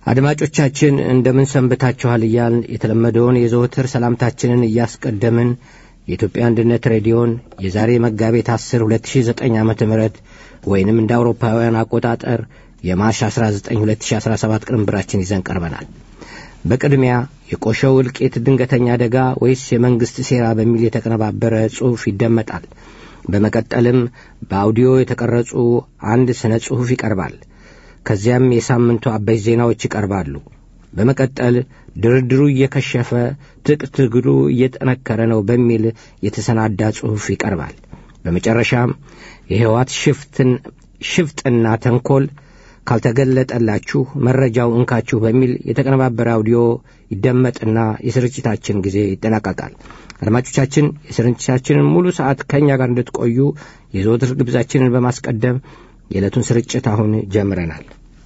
አድማጮቻችን እንደምን ሰንብታችኋል እያልን የተለመደውን የዘወትር ሰላምታችንን እያስቀደምን የኢትዮጵያ አንድነት ሬዲዮን የዛሬ መጋቢት 10 2009 ዓ ም ወይንም እንደ አውሮፓውያን አቆጣጠር የማርች 19 2017 ቅንብራችን ይዘን ቀርበናል በቅድሚያ የቆሸው እልቂት ድንገተኛ አደጋ ወይስ የመንግሥት ሴራ በሚል የተቀነባበረ ጽሑፍ ይደመጣል በመቀጠልም በአውዲዮ የተቀረጹ አንድ ስነ ጽሑፍ ይቀርባል ከዚያም የሳምንቱ አበይት ዜናዎች ይቀርባሉ በመቀጠል ድርድሩ እየከሸፈ ትጥቅ ትግሉ እየጠነከረ ነው በሚል የተሰናዳ ጽሑፍ ይቀርባል በመጨረሻም የሕይወት ሽፍጥና ተንኰል ካልተገለጠላችሁ መረጃው እንካችሁ በሚል የተቀነባበረ አውዲዮ ይደመጥና የስርጭታችን ጊዜ ይጠናቀቃል አድማጮቻችን የስርጭታችንን ሙሉ ሰዓት ከእኛ ጋር እንድትቆዩ የዘወትር ግብዛችንን በማስቀደም የዕለቱን ስርጭት አሁን ጀምረናል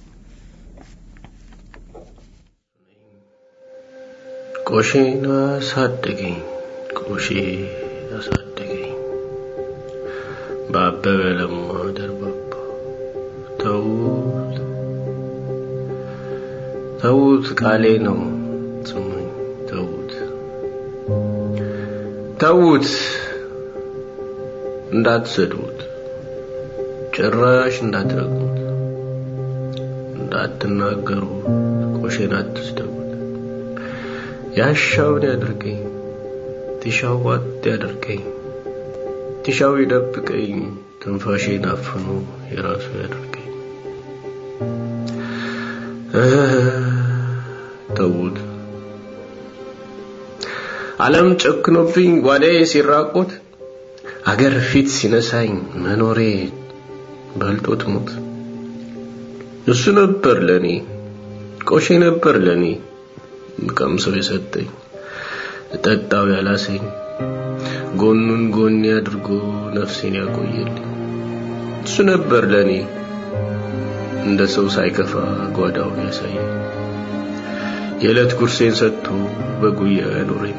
ቆሼን አሳደገኝ ቆሼ አሳደገኝ በአበበ ለማ ደርባባ ተዉት ተዉት ቃሌ ነው ስሙኝ ተዉት ተዉት እንዳትሰድቡት ጭራሽ እንዳትረግሙት እንዳትናገሩ ቆሼን አትስደቡት ያሻውን ያድርገኝ ትሻው ዋጥ ያድርገኝ ትሻው ይደብቀኝ ትንፋሼን አፍኖ የራሱ ያድርገኝ ተዉት ዓለም ጨክኖብኝ ጓዳዬ ሲራቆት አገር ፊት ሲነሳኝ መኖሬ በልጦት ሞት እሱ ነበር ለኔ ቆሼ ነበር ለኔ ቀምሰው የሰጠኝ እጠጣው ያላሰኝ ጎኑን ጎኔ አድርጎ ነፍሴን ያቆየልኝ እሱ ነበር ለኔ እንደ ሰው ሳይከፋ ጓዳውን ያሳየኝ የዕለት ጉርሴን ሰጥቶ በጉያው ያኖረኝ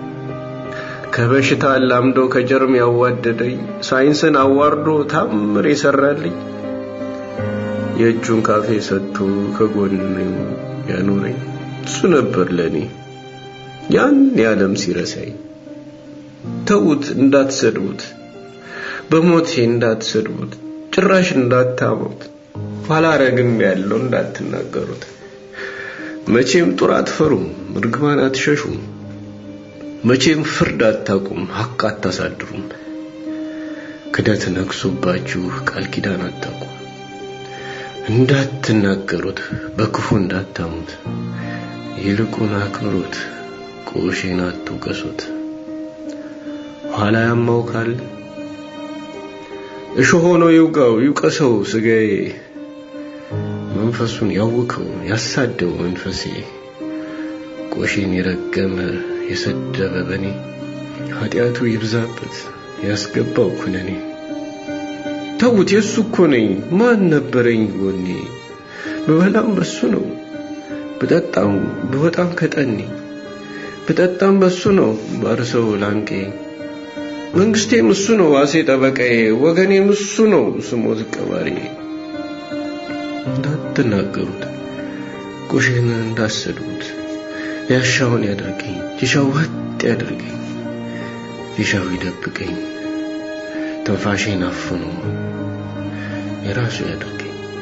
ከበሽታ አላምዶ ከጀርም ያዋደደኝ ሳይንስን አዋርዶ ታምር የሰራልኝ የእጁን ካፌ ሰጥቶ ከጎን ያኖረኝ እሱ ነበር ለኔ ያን የዓለም ሲረሳኝ ተዉት እንዳትሰድቡት በሞቴ እንዳትሰድቡት ጭራሽ እንዳታሙት ኋላ ረግም ያለው እንዳትናገሩት መቼም ጡር አትፈሩም ርግማን አትሸሹም መቼም ፍርድ አታቁም ሐቅ አታሳድሩም ክደት ነግሶባችሁ ቃል ኪዳን አታቁም እንዳትናገሩት በክፉ እንዳታሙት ይልቁን አክብሩት ቆሼን አትውቀሱት ኋላ ያማው ካለ እሾህ ሆኖ ይውጋው ይውቀሰው ስጋዬ መንፈሱን ያውከው ያሳደው መንፈሴ ቆሼን የረገመ የሰደበ በኔ ኃጢአቱ ይብዛበት ያስገባው ኩነኔ ተውት የሱ እኮ ነኝ ማን ነበረኝ ጎኔ ብበላም በሱ ነው ብጠጣም ብወጣም ከጠኔ ብጠጣም በሱ ነው ባርሰው ላንቄ መንግስቴም እሱ ነው ዋሴ ጠበቃዬ ወገኔም እሱ ነው ስሞት ቀባሪ እንዳትናገሩት ቆሼን እንዳሰድቡት ያሻውን ያደርገኝ ቲሻው ወጥ ያደርገኝ ቲሻው ይደብቀኝ ትንፋሼን አፍኖ የራሱ ያደርገኝ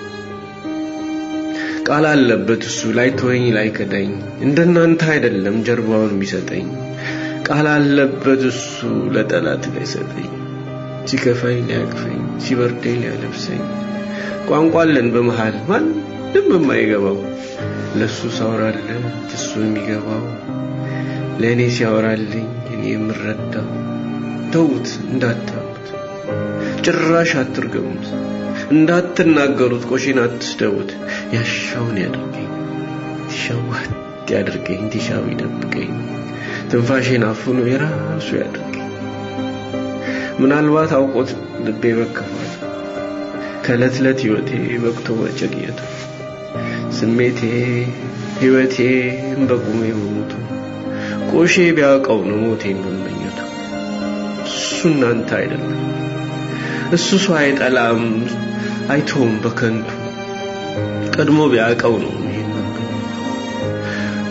ቃል አለበት እሱ ላይ ተወኝ ላይ ከዳኝ እንደናንተ አይደለም ጀርባውን የሚሰጠኝ ቃል አለበት እሱ ለጠላት ላይ ሰጠኝ ሲከፋኝ ሊያቅፈኝ ሲበርደኝ ሊያለብሰኝ ቋንቋ አለን በመሃል ማንም የማይገባው ለሱ ሳወራለት እሱ የሚገባው ለእኔ ሲያወራልኝ እኔ የምረዳው ተዉት እንዳታሙት ጭራሽ አትርገሙት እንዳትናገሩት ቆሼን አትስደቡት ያሻውን ያድርገኝ ሸዋት ያድርገኝ ቲሻው ይደብቀኝ ትንፋሼን አፍኖ የራሱ ያድርገኝ ምናልባት አውቆት ልቤ መከፋት ከዕለት ዕለት ሕይወቴ በቅቶ መጨቅየቱ ስሜቴ ሕይወቴ በቁሜ መሞቱ ቆሼ ቢያውቀው ነው ሞቴን መመኘቱ እሱ እናንተ አይደለም እሱ ሰው አይጠላም አይቶም በከንቱ ቀድሞ ቢያውቀው ነው ይህን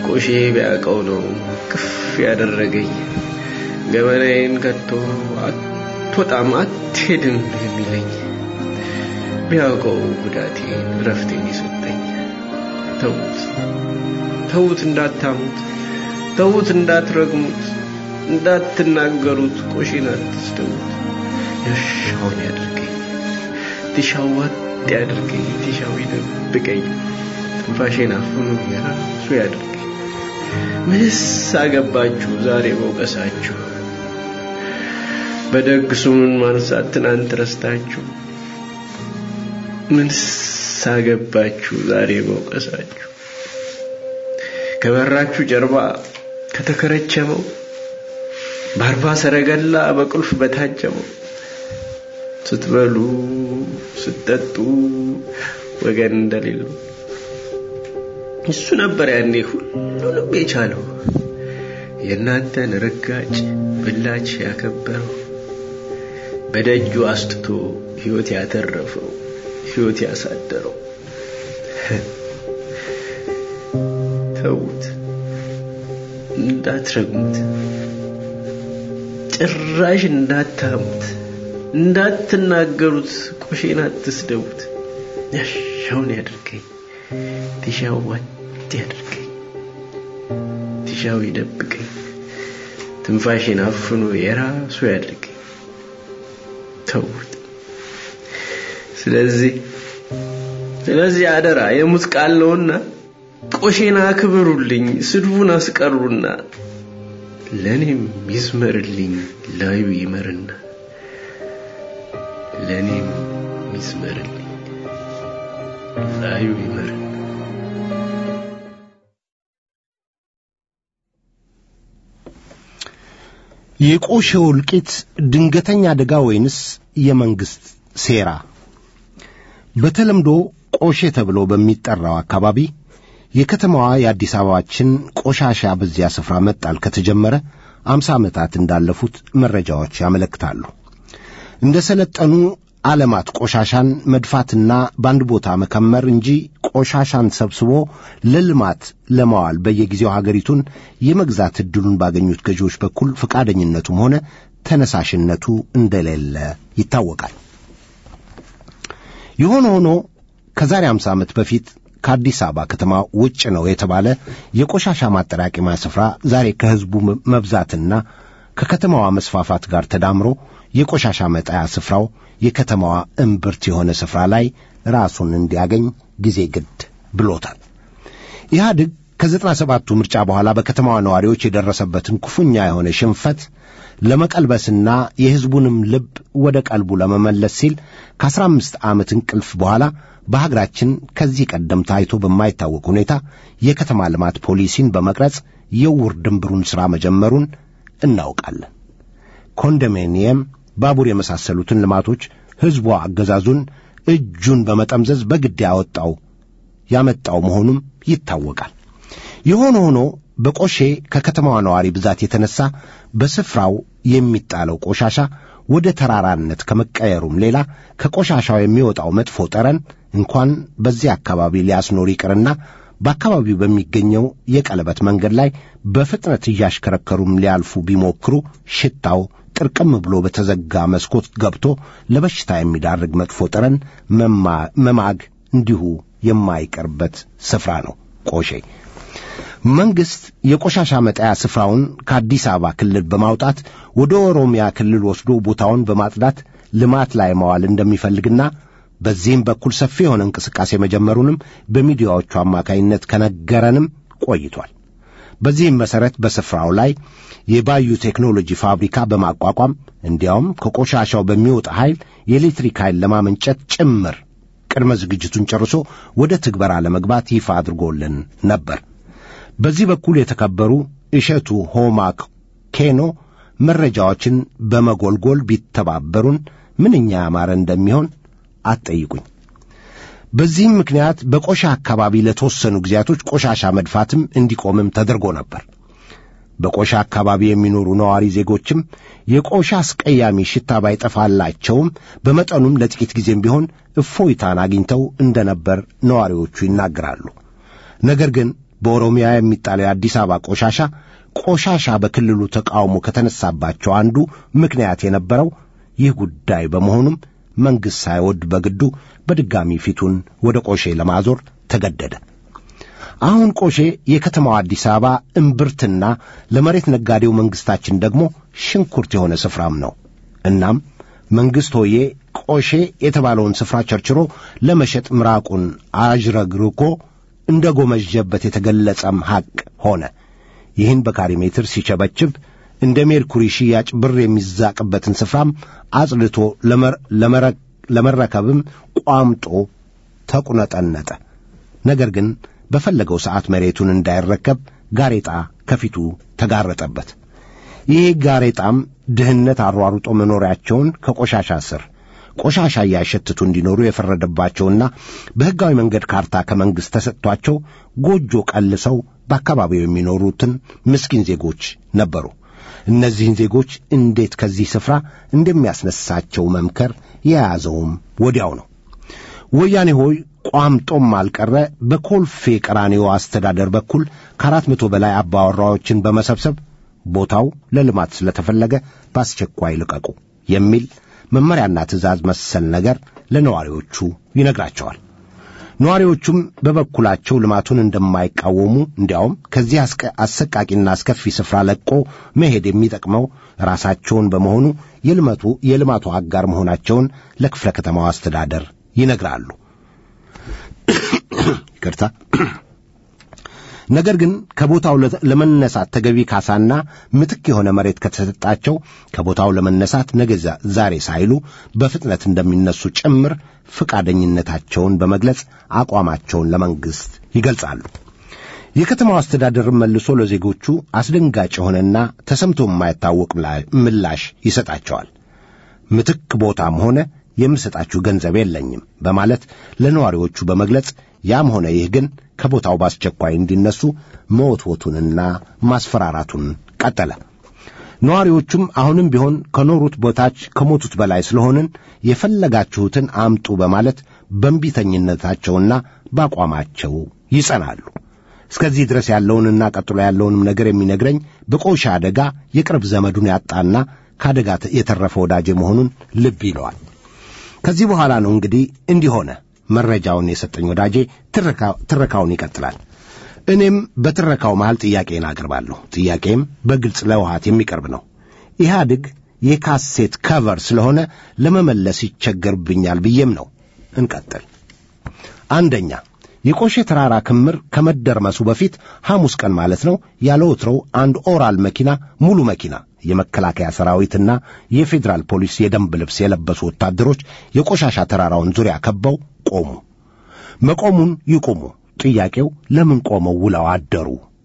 ቆሼ ቢያውቀው ነው ክፍ ያደረገኝ ገበናዬን ከቶ አትወጣም አትሄድም የሚለኝ ቢያውቀው ጉዳቴን ረፍቴን የሰጠኝ ተዉት ተዉት እንዳታሙት ተዉት እንዳትረግሙት እንዳትናገሩት ቆሼን አትስደቡት ያሻውን ያድርገኝ ትሻው ዋጥ ያድርገኝ ትሻው ይደብቀኝ ትንፋሼን አፍኖ የራሱ ያድርገኝ ምንስ አገባችሁ ዛሬ መውቀሳችሁ በደግ ስሙን ማንሳት ትናንት ረስታችሁ ምንስ አገባችሁ ዛሬ መውቀሳችሁ ከበራችሁ ጀርባ ከተከረቸመው በአርባ ሰረገላ በቁልፍ በታጀመው ስትበሉ ስትጠጡ ወገን እንደሌለው እሱ ነበር ያኔ ሁሉንም የቻለው የእናንተን ርጋጭ ብላች ያከበረው በደጁ አስጥቶ ሕይወት ያተረፈው ሕይወት ያሳደረው ተዉት እንዳትረግሙት ጭራሽ እንዳታሙት እንዳትናገሩት ቆሼን አትስደቡት ያሻውን ያድርገኝ ትሻው ዋጥ ያድርገኝ ትሻው ይደብቀኝ ትንፋሽን አፍኖ የራሱ ያድርገኝ ተውት ስለዚህ ስለዚህ አደራ የሙት ቃል ነውና ቆሼን አክብሩልኝ ስድቡን አስቀሩና ለእኔም ይዝመርልኝ ላዩ ይመርና ለእኔም ይዝመርልኝ ላዩ ይመርና የቆሼው እልቂት ድንገተኛ አደጋ ወይንስ የመንግሥት ሴራ? በተለምዶ ቆሼ ተብሎ በሚጠራው አካባቢ የከተማዋ የአዲስ አበባችን ቆሻሻ በዚያ ስፍራ መጣል ከተጀመረ አምሳ ዓመታት እንዳለፉት መረጃዎች ያመለክታሉ። እንደ ሰለጠኑ ዓለማት ቆሻሻን መድፋትና በአንድ ቦታ መከመር እንጂ ቆሻሻን ሰብስቦ ለልማት ለማዋል በየጊዜው ሀገሪቱን የመግዛት ዕድሉን ባገኙት ገዢዎች በኩል ፈቃደኝነቱም ሆነ ተነሳሽነቱ እንደሌለ ይታወቃል። የሆነ ሆኖ ከዛሬ አምሳ ዓመት በፊት ከአዲስ አበባ ከተማ ውጭ ነው የተባለ የቆሻሻ ማጠራቀሚያ ስፍራ ዛሬ ከሕዝቡ መብዛትና ከከተማዋ መስፋፋት ጋር ተዳምሮ የቆሻሻ መጣያ ስፍራው የከተማዋ እምብርት የሆነ ስፍራ ላይ ራሱን እንዲያገኝ ጊዜ ግድ ብሎታል። ኢህአድግ ከዘጠና ሰባቱ ምርጫ በኋላ በከተማዋ ነዋሪዎች የደረሰበትን ክፉኛ የሆነ ሽንፈት ለመቀልበስና የሕዝቡንም ልብ ወደ ቀልቡ ለመመለስ ሲል ከአስራ አምስት ዓመት እንቅልፍ በኋላ በሀገራችን ከዚህ ቀደም ታይቶ በማይታወቅ ሁኔታ የከተማ ልማት ፖሊሲን በመቅረጽ የውር ድንብሩን ሥራ መጀመሩን እናውቃለን። ኮንዶሚኒየም፣ ባቡር የመሳሰሉትን ልማቶች ሕዝቧ አገዛዙን እጁን በመጠምዘዝ በግድ ያወጣው ያመጣው መሆኑም ይታወቃል። የሆነ ሆኖ በቆሼ ከከተማዋ ነዋሪ ብዛት የተነሳ በስፍራው የሚጣለው ቆሻሻ ወደ ተራራነት ከመቀየሩም ሌላ ከቆሻሻው የሚወጣው መጥፎ ጠረን እንኳን በዚህ አካባቢ ሊያስኖር ይቅርና በአካባቢው በሚገኘው የቀለበት መንገድ ላይ በፍጥነት እያሽከረከሩም ሊያልፉ ቢሞክሩ ሽታው ጥርቅም ብሎ በተዘጋ መስኮት ገብቶ ለበሽታ የሚዳርግ መጥፎ ጠረን መማግ እንዲሁ የማይቀርበት ስፍራ ነው ቆሼ። መንግሥት የቆሻሻ መጣያ ስፍራውን ከአዲስ አበባ ክልል በማውጣት ወደ ኦሮሚያ ክልል ወስዶ ቦታውን በማጽዳት ልማት ላይ መዋል እንደሚፈልግና በዚህም በኩል ሰፊ የሆነ እንቅስቃሴ መጀመሩንም በሚዲያዎቹ አማካይነት ከነገረንም ቆይቷል። በዚህም መሠረት በስፍራው ላይ የባዩ ቴክኖሎጂ ፋብሪካ በማቋቋም እንዲያውም ከቆሻሻው በሚወጣ ኃይል የኤሌክትሪክ ኃይል ለማመንጨት ጭምር ቅድመ ዝግጅቱን ጨርሶ ወደ ትግበራ ለመግባት ይፋ አድርጎልን ነበር። በዚህ በኩል የተከበሩ እሸቱ ሆማክ ኬኖ መረጃዎችን በመጎልጎል ቢተባበሩን ምንኛ ያማረ እንደሚሆን አትጠይቁኝ። በዚህም ምክንያት በቆሻ አካባቢ ለተወሰኑ ጊዜያቶች ቆሻሻ መድፋትም እንዲቆምም ተደርጎ ነበር። በቆሻ አካባቢ የሚኖሩ ነዋሪ ዜጎችም የቆሻ አስቀያሚ ሽታ ባይጠፋላቸውም በመጠኑም ለጥቂት ጊዜም ቢሆን እፎይታን አግኝተው እንደነበር ነዋሪዎቹ ይናገራሉ። ነገር ግን በኦሮሚያ የሚጣለው የአዲስ አበባ ቆሻሻ ቆሻሻ በክልሉ ተቃውሞ ከተነሳባቸው አንዱ ምክንያት የነበረው ይህ ጉዳይ በመሆኑም መንግሥት ሳይወድ በግዱ በድጋሚ ፊቱን ወደ ቆሼ ለማዞር ተገደደ። አሁን ቆሼ የከተማው አዲስ አበባ እምብርትና ለመሬት ነጋዴው መንግሥታችን ደግሞ ሽንኩርት የሆነ ስፍራም ነው። እናም መንግሥት ሆዬ ቆሼ የተባለውን ስፍራ ቸርችሮ ለመሸጥ ምራቁን አዥረግርኮ እንደ ጎመጀበት የተገለጸም ሐቅ ሆነ። ይህን በካሬ ሜትር ሲቸበችብ እንደ ሜርኩሪ ሽያጭ ብር የሚዛቅበትን ስፍራም አጽድቶ ለመረከብም ቋምጦ ተቁነጠነጠ። ነገር ግን በፈለገው ሰዓት መሬቱን እንዳይረከብ ጋሬጣ ከፊቱ ተጋረጠበት። ይህ ጋሬጣም ድህነት አሯሩጦ መኖሪያቸውን ከቆሻሻ ስር ቆሻሻ እያሸትቱ እንዲኖሩ የፈረደባቸውና በሕጋዊ መንገድ ካርታ ከመንግሥት ተሰጥቷቸው ጎጆ ቀልሰው በአካባቢው የሚኖሩትን ምስኪን ዜጎች ነበሩ። እነዚህን ዜጎች እንዴት ከዚህ ስፍራ እንደሚያስነሳቸው መምከር የያዘውም ወዲያው ነው። ወያኔ ሆይ ቋምጦም አልቀረ በኮልፌ ቀራኒዮ አስተዳደር በኩል ከአራት መቶ በላይ አባወራዎችን በመሰብሰብ ቦታው ለልማት ስለተፈለገ በአስቸኳይ ልቀቁ የሚል መመሪያና ትእዛዝ መሰል ነገር ለነዋሪዎቹ ይነግራቸዋል። ነዋሪዎቹም በበኩላቸው ልማቱን እንደማይቃወሙ እንዲያውም ከዚህ አሰቃቂና አስከፊ ስፍራ ለቆ መሄድ የሚጠቅመው ራሳቸውን በመሆኑ የልመቱ የልማቱ አጋር መሆናቸውን ለክፍለ ከተማው አስተዳደር ይነግራሉ። ይቅርታ። ነገር ግን ከቦታው ለመነሳት ተገቢ ካሳና ምትክ የሆነ መሬት ከተሰጣቸው ከቦታው ለመነሳት ነገ ዛሬ ሳይሉ በፍጥነት እንደሚነሱ ጭምር ፈቃደኝነታቸውን በመግለጽ አቋማቸውን ለመንግሥት ይገልጻሉ። የከተማው አስተዳደርም መልሶ ለዜጎቹ አስደንጋጭ የሆነና ተሰምቶ የማይታወቅ ምላሽ ይሰጣቸዋል። ምትክ ቦታም ሆነ የምሰጣችሁ ገንዘብ የለኝም በማለት ለነዋሪዎቹ በመግለጽ ያም ሆነ ይህ ግን ከቦታው በአስቸኳይ እንዲነሱ መወትወቱንና ማስፈራራቱን ቀጠለ። ነዋሪዎቹም አሁንም ቢሆን ከኖሩት በታች ከሞቱት በላይ ስለሆንን የፈለጋችሁትን አምጡ በማለት በእንቢተኝነታቸውና በአቋማቸው ይጸናሉ። እስከዚህ ድረስ ያለውንና ቀጥሎ ያለውንም ነገር የሚነግረኝ በቆሻ አደጋ የቅርብ ዘመዱን ያጣና ከአደጋ የተረፈ ወዳጄ መሆኑን ልብ ይለዋል። ከዚህ በኋላ ነው እንግዲህ እንዲህ ሆነ። መረጃውን የሰጠኝ ወዳጄ ትረካውን ይቀጥላል። እኔም በትረካው መሃል ጥያቄን አቅርባለሁ። ጥያቄም በግልጽ ለውሃት የሚቀርብ ነው። ኢህአድግ የካሴት ከቨር ስለሆነ ለመመለስ ይቸገርብኛል ብዬም ነው። እንቀጥል። አንደኛ የቆሼ ተራራ ክምር ከመደርመሱ በፊት ሐሙስ ቀን ማለት ነው ያለ ወትሮው አንድ ኦራል መኪና ሙሉ መኪና የመከላከያ ሰራዊትና የፌዴራል ፖሊስ የደንብ ልብስ የለበሱ ወታደሮች የቆሻሻ ተራራውን ዙሪያ ከበው ቆሙ። መቆሙን ይቁሙ። ጥያቄው ለምን ቆመው ውለው አደሩ?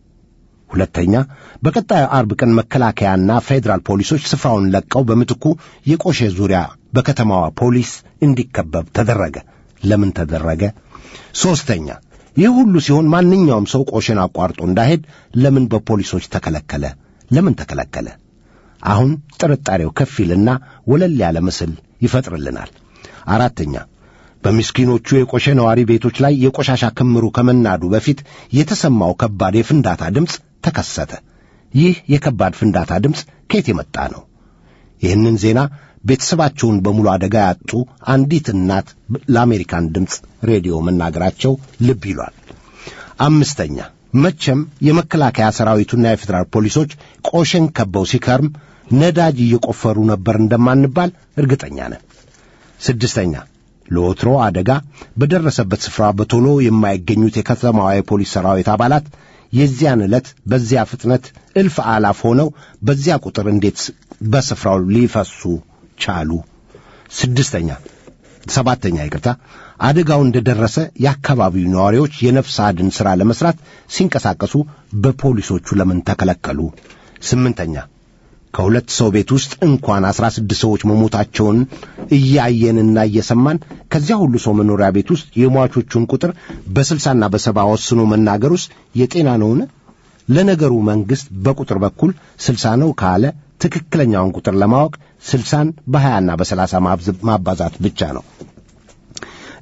ሁለተኛ በቀጣዩ አርብ ቀን መከላከያና ፌዴራል ፖሊሶች ስፍራውን ለቀው በምትኩ የቆሼ ዙሪያ በከተማዋ ፖሊስ እንዲከበብ ተደረገ። ለምን ተደረገ? ሦስተኛ ይህ ሁሉ ሲሆን ማንኛውም ሰው ቆሼን አቋርጦ እንዳይሄድ ለምን በፖሊሶች ተከለከለ? ለምን ተከለከለ? አሁን ጥርጣሬው ከፊልና ወለል ያለ ምስል ይፈጥርልናል። አራተኛ በምስኪኖቹ የቆሼ ነዋሪ ቤቶች ላይ የቆሻሻ ክምሩ ከመናዱ በፊት የተሰማው ከባድ የፍንዳታ ድምፅ ተከሰተ። ይህ የከባድ ፍንዳታ ድምፅ ከየት የመጣ ነው? ይህንን ዜና ቤተሰባቸውን በሙሉ አደጋ ያጡ አንዲት እናት ለአሜሪካን ድምፅ ሬዲዮ መናገራቸው ልብ ይሏል። አምስተኛ መቼም የመከላከያ ሰራዊቱና የፌዴራል ፖሊሶች ቆሼን ከበው ሲከርም ነዳጅ እየቆፈሩ ነበር እንደማንባል እርግጠኛ ነን። ስድስተኛ ለወትሮ አደጋ በደረሰበት ስፍራ በቶሎ የማይገኙት የከተማዋ የፖሊስ ሰራዊት አባላት የዚያን ዕለት በዚያ ፍጥነት እልፍ አላፍ ሆነው በዚያ ቁጥር እንዴት በስፍራው ሊፈሱ ቻሉ? ስድስተኛ ሰባተኛ ይቅርታ፣ አደጋው እንደደረሰ የአካባቢው ነዋሪዎች የነፍስ አድን ሥራ ለመሥራት ሲንቀሳቀሱ በፖሊሶቹ ለምን ተከለከሉ? ስምንተኛ ከሁለት ሰው ቤት ውስጥ እንኳን አስራ ስድስት ሰዎች መሞታቸውን እያየንና እየሰማን ከዚያ ሁሉ ሰው መኖሪያ ቤት ውስጥ የሟቾቹን ቁጥር በስልሳና በሰባ ወስኖ መናገር ውስጥ የጤና ነውን? ለነገሩ መንግሥት በቁጥር በኩል ስልሳ ነው ካለ ትክክለኛውን ቁጥር ለማወቅ ስልሳን በሀያና በሰላሳ ማባዛት ብቻ ነው።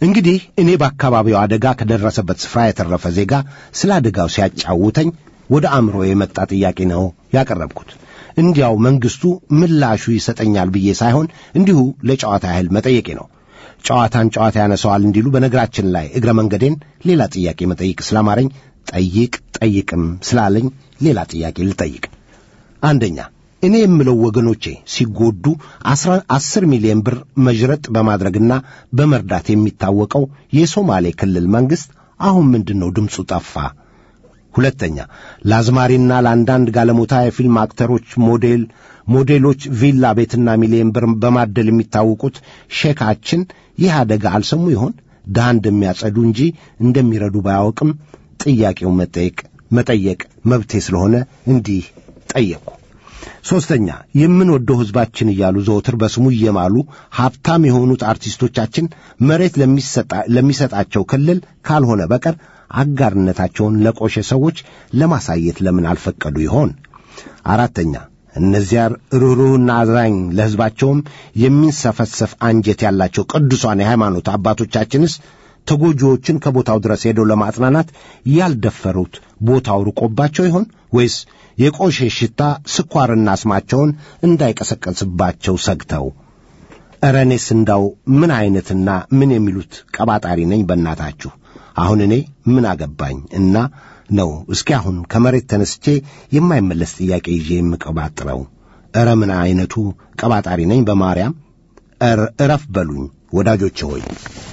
እንግዲህ እኔ በአካባቢው አደጋ ከደረሰበት ስፍራ የተረፈ ዜጋ ስለ አደጋው ሲያጫውተኝ ወደ አእምሮ የመጣ ጥያቄ ነው ያቀረብኩት። እንዲያው መንግስቱ ምላሹ ይሰጠኛል ብዬ ሳይሆን እንዲሁ ለጨዋታ ያህል መጠየቄ ነው። ጨዋታን ጨዋታ ያነሰዋል እንዲሉ በነገራችን ላይ እግረ መንገዴን ሌላ ጥያቄ መጠይቅ ስላማረኝ ጠይቅ ጠይቅም ስላለኝ ሌላ ጥያቄ ልጠይቅ። አንደኛ እኔ የምለው ወገኖቼ ሲጎዱ አስር ሚሊዮን ብር መዥረጥ በማድረግና በመርዳት የሚታወቀው የሶማሌ ክልል መንግሥት አሁን ምንድን ነው ድምፁ ጠፋ? ሁለተኛ ለአዝማሪና ለአንዳንድ ጋለሞታ የፊልም አክተሮች ሞዴል ሞዴሎች ቪላ ቤትና ሚሊዮን ብር በማደል የሚታወቁት ሼካችን ይህ አደጋ አልሰሙ ይሆን? ድሃ እንደሚያጸዱ እንጂ እንደሚረዱ ባያውቅም ጥያቄው መጠየቅ መጠየቅ መብቴ ስለሆነ እንዲህ ጠየቅኩ። ሦስተኛ የምንወደው ሕዝባችን እያሉ ዘወትር በስሙ እየማሉ ሀብታም የሆኑት አርቲስቶቻችን መሬት ለሚሰጣቸው ክልል ካልሆነ በቀር አጋርነታቸውን ለቆሸ ሰዎች ለማሳየት ለምን አልፈቀዱ ይሆን? አራተኛ እነዚያ ርኅሩህና አዛኝ ለሕዝባቸውም የሚንሰፈሰፍ አንጀት ያላቸው ቅዱሳን የሃይማኖት አባቶቻችንስ ተጎጂዎችን ከቦታው ድረስ ሄደው ለማጽናናት ያልደፈሩት ቦታው ርቆባቸው ይሆን ወይስ የቆሼ ሽታ ስኳርና አስማቸውን እንዳይቀሰቀስባቸው ሰግተው? ኧረ እኔስ እንዳው ምን ዐይነትና ምን የሚሉት ቀባጣሪ ነኝ በእናታችሁ። አሁን እኔ ምን አገባኝ እና ነው እስኪ አሁን ከመሬት ተነስቼ የማይመለስ ጥያቄ ይዤ የምቀባጥረው? ኧረ ምን ዐይነቱ ቀባጣሪ ነኝ በማርያም እረፍ በሉኝ ወዳጆቼ ሆይ።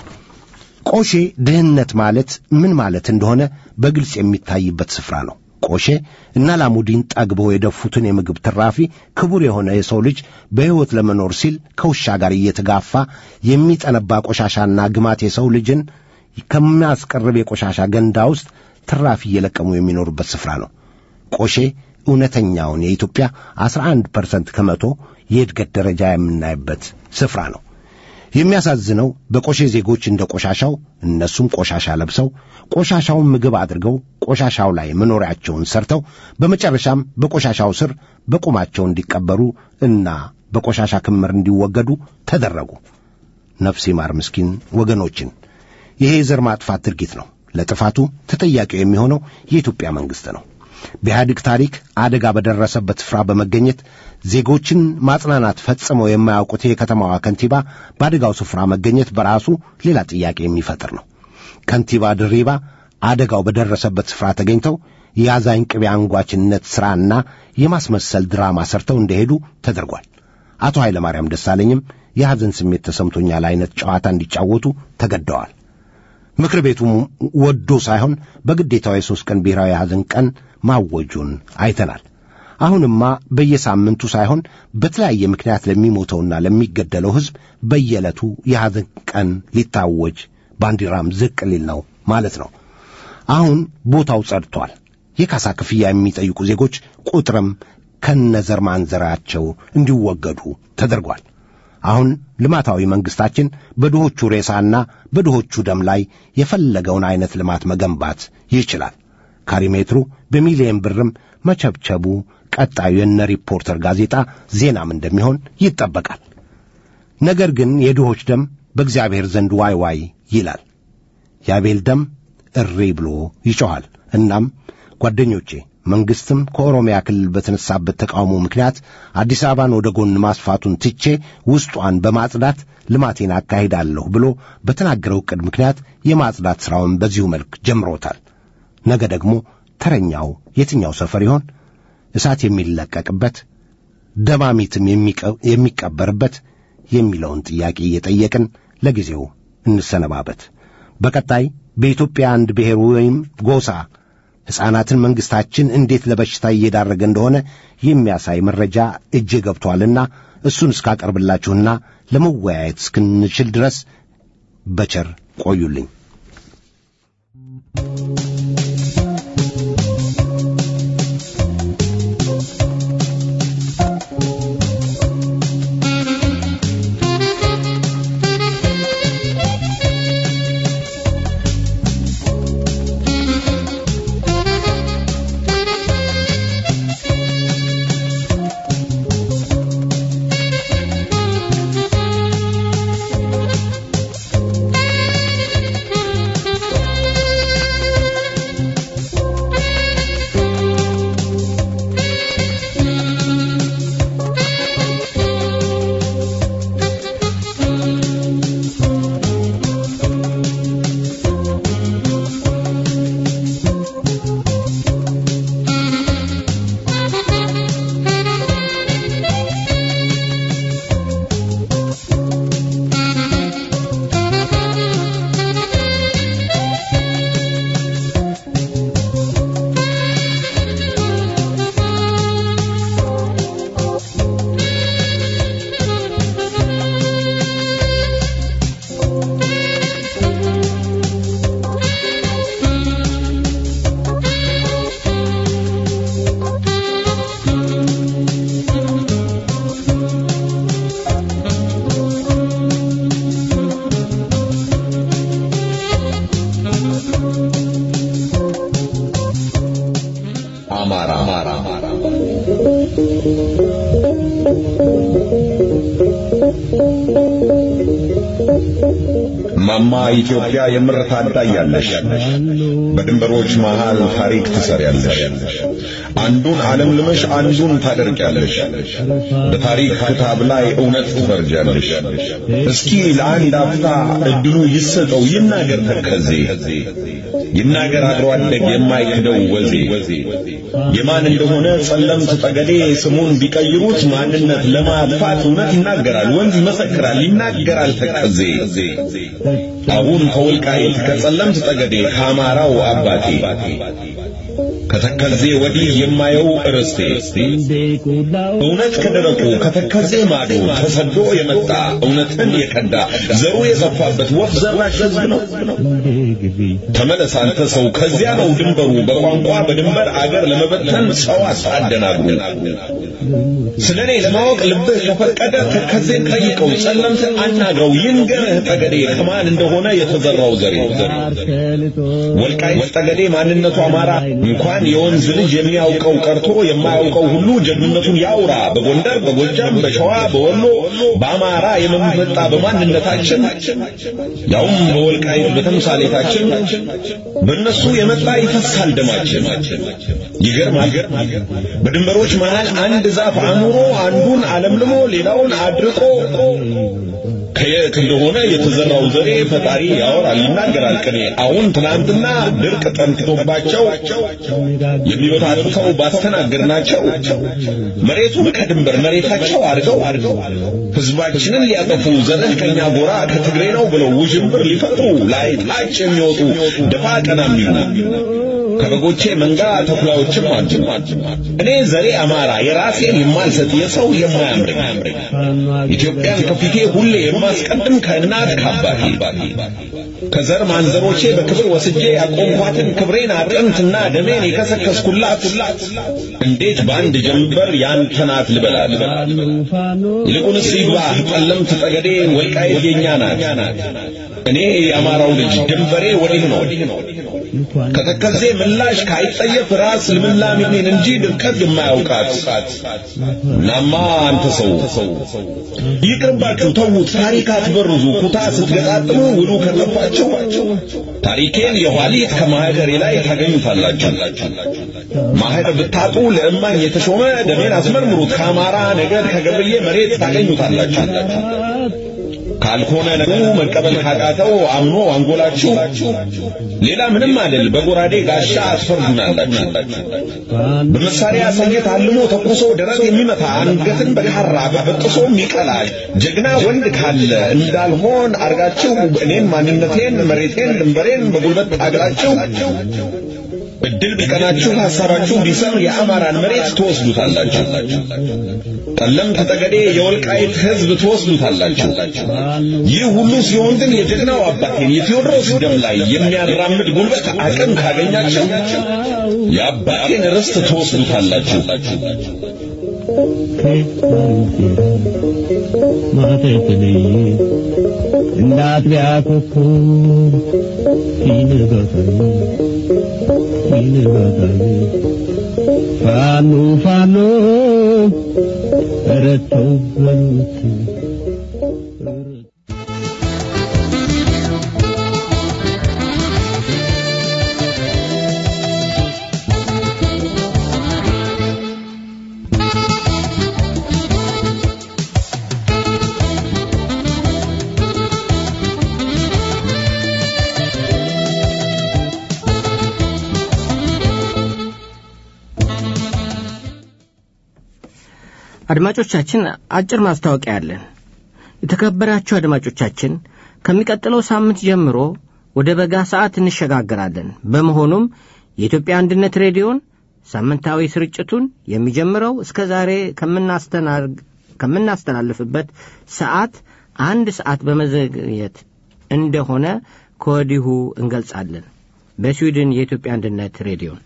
ቆሼ ድህነት ማለት ምን ማለት እንደሆነ በግልጽ የሚታይበት ስፍራ ነው። ቆሼ እና ላሙዲን ጠግበው የደፉትን የምግብ ትራፊ ክቡር የሆነ የሰው ልጅ በሕይወት ለመኖር ሲል ከውሻ ጋር እየተጋፋ የሚጠነባ ቆሻሻና ግማት የሰው ልጅን ከሚያስቀርብ የቆሻሻ ገንዳ ውስጥ ትራፊ እየለቀሙ የሚኖሩበት ስፍራ ነው። ቆሼ እውነተኛውን የኢትዮጵያ አስራ አንድ ፐርሰንት ከመቶ የእድገት ደረጃ የምናይበት ስፍራ ነው። የሚያሳዝነው በቆሼ ዜጎች እንደ ቆሻሻው እነሱም ቆሻሻ ለብሰው ቆሻሻውን ምግብ አድርገው ቆሻሻው ላይ መኖሪያቸውን ሰርተው በመጨረሻም በቆሻሻው ስር በቁማቸው እንዲቀበሩ እና በቆሻሻ ክምር እንዲወገዱ ተደረጉ። ነፍስ ይማር ምስኪን ወገኖችን። ይሄ የዘር ማጥፋት ድርጊት ነው። ለጥፋቱ ተጠያቂው የሚሆነው የኢትዮጵያ መንግሥት ነው። በኢህአዴግ ታሪክ አደጋ በደረሰበት ስፍራ በመገኘት ዜጎችን ማጽናናት ፈጽመው የማያውቁት የከተማዋ ከንቲባ በአደጋው ስፍራ መገኘት በራሱ ሌላ ጥያቄ የሚፈጥር ነው። ከንቲባ ድሪባ አደጋው በደረሰበት ስፍራ ተገኝተው የአዛኝ ቅቤ አንጓችነት ሥራና የማስመሰል ድራማ ሰርተው እንደሄዱ ተደርጓል። አቶ ኃይለማርያም ደሳለኝም የሐዘን ስሜት ተሰምቶኛል አይነት ጨዋታ እንዲጫወቱ ተገደዋል። ምክር ቤቱ ወዶ ሳይሆን በግዴታው የሦስት ቀን ብሔራዊ የሐዘን ቀን ማወጁን አይተናል። አሁንማ በየሳምንቱ ሳይሆን በተለያየ ምክንያት ለሚሞተውና ለሚገደለው ሕዝብ በየዕለቱ የሐዘን ቀን ሊታወጅ ባንዲራም ዝቅ ሊል ነው ማለት ነው። አሁን ቦታው ጸድቷል። የካሳ ክፍያ የሚጠይቁ ዜጎች ቁጥርም ከነዘር ማንዘራቸው እንዲወገዱ ተደርጓል። አሁን ልማታዊ መንግሥታችን በድሆቹ ሬሳና በድሆቹ ደም ላይ የፈለገውን ዐይነት ልማት መገንባት ይችላል። ካሪሜትሩ በሚሊየን ብርም መቸብቸቡ ቀጣዩ የነ ሪፖርተር ጋዜጣ ዜናም እንደሚሆን ይጠበቃል። ነገር ግን የድሆች ደም በእግዚአብሔር ዘንድ ዋይ ዋይ ይላል። የአቤል ደም እሪ ብሎ ይጮኻል። እናም ጓደኞቼ መንግሥትም ከኦሮሚያ ክልል በተነሳበት ተቃውሞ ምክንያት አዲስ አበባን ወደ ጎን ማስፋቱን ትቼ ውስጧን በማጽዳት ልማቴን አካሂዳለሁ ብሎ በተናገረው ዕቅድ ምክንያት የማጽዳት ሥራውን በዚሁ መልክ ጀምሮታል። ነገ ደግሞ ተረኛው የትኛው ሰፈር ይሆን? እሳት የሚለቀቅበት ደማሚትም የሚቀበርበት የሚለውን ጥያቄ እየጠየቅን ለጊዜው እንሰነባበት። በቀጣይ በኢትዮጵያ አንድ ብሔር ወይም ጎሳ ሕፃናትን መንግሥታችን እንዴት ለበሽታ እየዳረገ እንደሆነ የሚያሳይ መረጃ እጄ ገብቶአልና እሱን እስካቀርብላችሁና ለመወያየት እስክንችል ድረስ በቸር ቆዩልኝ። ማማ ኢትዮጵያ የምር ታዳያለሽ። በድንበሮች መሃል ታሪክ ትሰሪያለሽ። አንዱን ዓለም ልመሽ አንዱን ታደርቂያለሽ። በታሪክ ክታብ ላይ እውነት ትፈርጃለሽ። እስኪ ለአንድ አፍታ እድሉ ይሰጠው ይናገር ተከዜ ይናገር አድሮ አደግ የማይክደው ወዜ የማን እንደሆነ ጸለምት ጠገዴ ስሙን ቢቀይሩት ማንነት ለማጥፋት እውነት ይናገራል፣ ወንዝ ይመሰክራል፣ ይናገራል ተከዜ አሁን ከወልቃይት ከጸለምት ጠገዴ ከአማራው አባቴ ከተከዜ ወዲህ የማየው ርስቴ እውነት ከደረቁ ከተከዜ ማዶ ተሰዶ የመጣ እውነትን የቀዳ ዘሩ የሰፋበት ወፍ ዘራሽ ሕዝብ ነው። ተመለስ አንተ ሰው፣ ከዚያ ነው ድንበሩ። በቋንቋ በድንበር አገር ለመበተን ሰው አታደናግሩ። ስለ እኔ ለማወቅ ልብህ ከፈቀደ ተከዜን ጠይቀው፣ ጸለምትን አናግረው፣ ይንገርህ ጠገዴ ከማን እንደሆነ የተዘራው ዘሬ። ወልቃይት ጠገዴ ማንነቱ አማራ እንኳን የወንዝ ልጅ የሚያውቀው ቀርቶ የማያውቀው ሁሉ ጀግንነቱን ያውራ። በጎንደር፣ በጎጃም፣ በሸዋ፣ በወሎ በአማራ የመመጣ በማንነታችን ያውም በወልቃይት በተምሳሌታችን በእነሱ የመጣ ይፈሳል ደማችን። ይገርማል። በድንበሮች መሃል አንድ ዛፍ አኑሮ አንዱን አለምልሞ ሌላውን አድርቆ ከየት እንደሆነ የተዘራው ዘሬ ፈጣሪ ያወራል ይናገራል ቅኔ። አሁን ትናንትና ድርቅ ጠንክቶባቸው የሚበታትተው ባስተናገርናቸው መሬቱን ከድንበር መሬታቸው አድርገው ህዝባችንን ሊያጠፉ ዘርህ ከኛ ጎራ ከትግሬ ነው ብለው ውዥንብር ሊፈጥሩ ላይ ታች የሚወጡ ደፋ ቀና የሚሉ ከበጎቼ መንጋ ተኩላዎችም አሉ። እኔ ዘሬ አማራ የራሴን የማልሰጥ የሰው የማያምረኝ ኢትዮጵያን ከፊቴ ሁሌ የማስቀድም ከእናት ከአባቴ ከዘር ማንዘሮቼ በክብር ወስጄ ያቆምኳትን ክብሬን አጥንትና ደሜን የከሰከስኩላት እንዴት በአንድ ጀንበር ያንተ ናት ልበላት? ይልቁንስ ይግባህ ጠለምት ጠገዴ ወልቃይት የኛ ናት። እኔ የአማራው ልጅ ድንበሬ ወዲህ ነው። ከተከዜ ምላሽ ካይጠየፍ ራስ ልምላሜን እንጂ ድርቀት የማያውቃት ናማ አንተ ሰው ይቅርባችሁ፣ ተዉት፣ ታሪክ አትበርዙ። ኩታ ስትገጣጥሙ ውሉ ከጠፋችሁ ታሪኬን የኋሊት ከማህደሬ ላይ ታገኙታላችሁ። ማህደር ብታጡ ለእማኝ የተሾመ ደሜን አስመርምሩት። ከአማራ ነገድ ከገብርዬ መሬት ታገኙታላችሁ። ካልሆነ ነገሩ መቀበል ካቃተው አምኖ አንጎላችሁ ሌላ ምንም አይደል። በጎራዴ ጋሻ አስፈርዱናላችሁ። በመሳሪያ ሰየት አልሞ ተኩሶ ደረት የሚመታ አንገትን በካራ በበጥሶ የሚቀላ ጀግና ወንድ ካለ እንዳልሆን አርጋችሁ እኔን ማንነቴን መሬቴን ድንበሬን በጉልበት ታግራችሁ እድል ቢቀናችሁ ሐሳባችሁ ቢሰር የአማራን መሬት ትወስዱታላችሁ። ጠለምት ጠገዴ የወልቃይት ሕዝብ ትወስዱታላችሁ። ይህ ሁሉ ሲሆን ግን የጀግናው አባቴን የቴዎድሮስ ደም ላይ የሚያራምድ ጉልበት አቅም ካገኛችሁ የአባቴን ርስት ትወስዱታላችሁ። እንዳጥቢያ ኮከብ ሲንጋታኝ ሲንጋታኝ ፋኖ ፋኖ ረተው በሉት አድማጮቻችን አጭር ማስታወቂያ አለን። የተከበራችሁ አድማጮቻችን ከሚቀጥለው ሳምንት ጀምሮ ወደ በጋ ሰዓት እንሸጋግራለን። በመሆኑም የኢትዮጵያ አንድነት ሬዲዮን ሳምንታዊ ስርጭቱን የሚጀምረው እስከ ዛሬ ከምናስተላልፍበት ሰዓት አንድ ሰዓት በመዘግየት እንደሆነ ከወዲሁ እንገልጻለን። በስዊድን የኢትዮጵያ አንድነት ሬዲዮን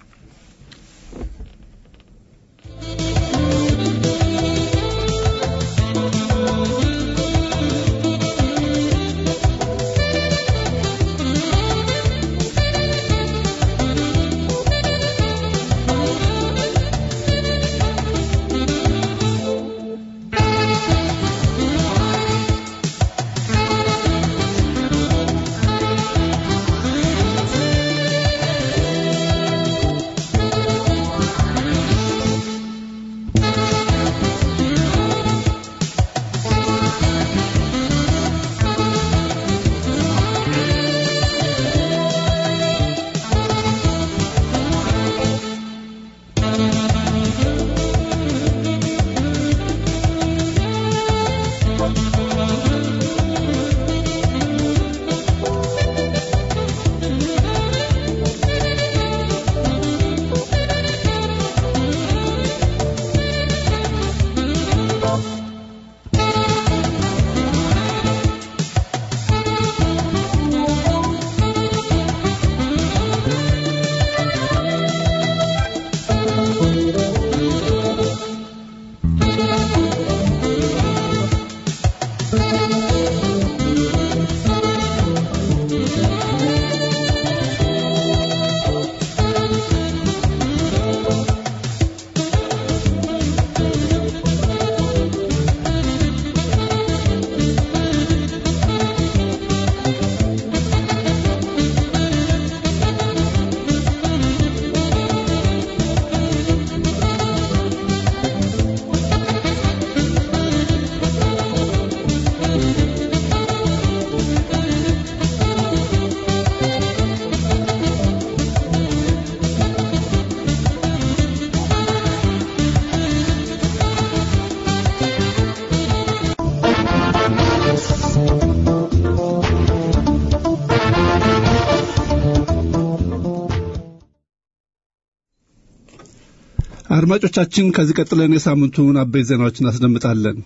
አድማጮቻችን ከዚህ ቀጥለን የሳምንቱን አበይት ዜናዎችን እናስደምጣለን።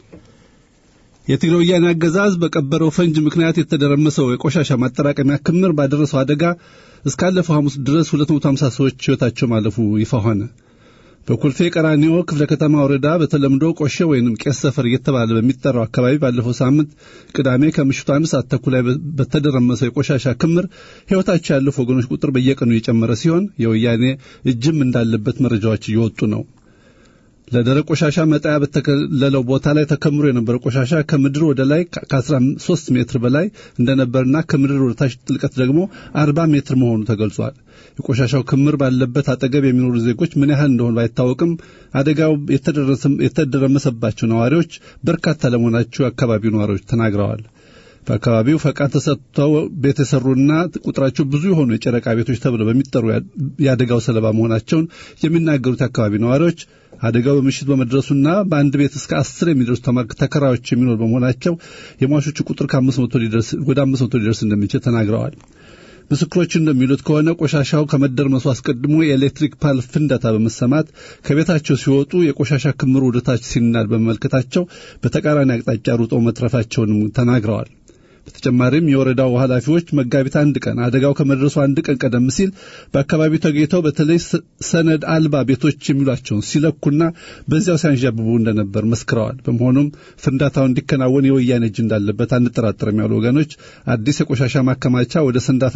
የትግራይ ወያኔ አገዛዝ በቀበረው ፈንጅ ምክንያት የተደረመሰው የቆሻሻ ማጠራቀሚያ ክምር ባደረሰው አደጋ እስካለፈው ሐሙስ ድረስ 250 ሰዎች ሕይወታቸው ማለፉ ይፋ ሆነ። በኮልፌ ቀራኒዮ ክፍለ ከተማ ወረዳ በተለምዶ ቆሼ ወይንም ቄስ ሰፈር እየተባለ በሚጠራው አካባቢ ባለፈው ሳምንት ቅዳሜ ከምሽቱ አንድ ሰዓት ተኩል ላይ በተደረመሰው የቆሻሻ ክምር ሕይወታቸው ያለፉ ወገኖች ቁጥር በየቀኑ እየጨመረ ሲሆን የወያኔ እጅም እንዳለበት መረጃዎች እየወጡ ነው። ለደረቅ ቆሻሻ መጣያ በተከለለው ቦታ ላይ ተከምሮ የነበረው ቆሻሻ ከምድር ወደ ላይ ከ13 ሜትር በላይ እንደነበርና ከምድር ወደ ታች ጥልቀት ደግሞ 40 ሜትር መሆኑ ተገልጿል። የቆሻሻው ክምር ባለበት አጠገብ የሚኖሩ ዜጎች ምን ያህል እንደሆኑ ባይታወቅም አደጋው የተደረመሰባቸው ነዋሪዎች በርካታ ለመሆናቸው የአካባቢው ነዋሪዎች ተናግረዋል። በአካባቢው ፈቃድ ተሰጥተው ቤት የሰሩና ቁጥራቸው ብዙ የሆኑ የጨረቃ ቤቶች ተብለው በሚጠሩ የአደጋው ሰለባ መሆናቸውን የሚናገሩት የአካባቢ ነዋሪዎች አደጋው በምሽት በመድረሱና በአንድ ቤት እስከ አስር የሚደርሱ ተከራዮች የሚኖር በመሆናቸው የሟቾቹ ቁጥር ከአምስት መቶ ሊደርስ ወደ አምስት መቶ ሊደርስ እንደሚችል ተናግረዋል። ምስክሮች እንደሚሉት ከሆነ ቆሻሻው ከመደርመሱ አስቀድሞ የኤሌክትሪክ ፓል ፍንዳታ በመሰማት ከቤታቸው ሲወጡ የቆሻሻ ክምሩ ወደታች ሲናድ በመመልከታቸው በተቃራኒ አቅጣጫ ሩጠው መትረፋቸውንም ተናግረዋል። በተጨማሪም የወረዳው ኃላፊዎች መጋቢት አንድ ቀን አደጋው ከመድረሱ አንድ ቀን ቀደም ሲል በአካባቢው ተገኝተው በተለይ ሰነድ አልባ ቤቶች የሚሏቸውን ሲለኩና በዚያው ሲያንዣብቡ እንደነበር መስክረዋል። በመሆኑም ፍንዳታው እንዲከናወን የወያኔ እጅ እንዳለበት አንጠራጠርም ያሉ ወገኖች አዲስ የቆሻሻ ማከማቻ ወደ ሰንዳፋ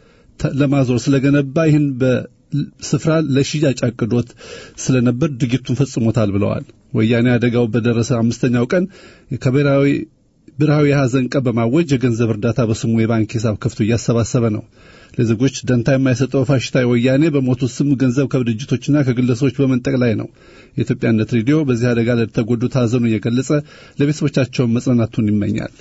ለማዞር ስለገነባ ይህን በስፍራ ለሽያጭ አቅዶት ስለነበር ድርጊቱን ፈጽሞታል ብለዋል። ወያኔ አደጋው በደረሰ አምስተኛው ቀን ከብሔራዊ ብሔራዊ የሐዘን ቀን በማወጅ የገንዘብ እርዳታ በስሙ የባንክ ሂሳብ ከፍቶ እያሰባሰበ ነው። ለዜጎች ደንታ የማይሰጠው ፋሽስታዊ ወያኔ በሞቱ ስም ገንዘብ ከድርጅቶችና ከግለሰቦች በመንጠቅ ላይ ነው። የኢትዮጵያነት ሬዲዮ በዚህ አደጋ ለተጎዱት ሐዘኑ እየገለጸ ለቤተሰቦቻቸውን መጽናናቱን ይመኛል።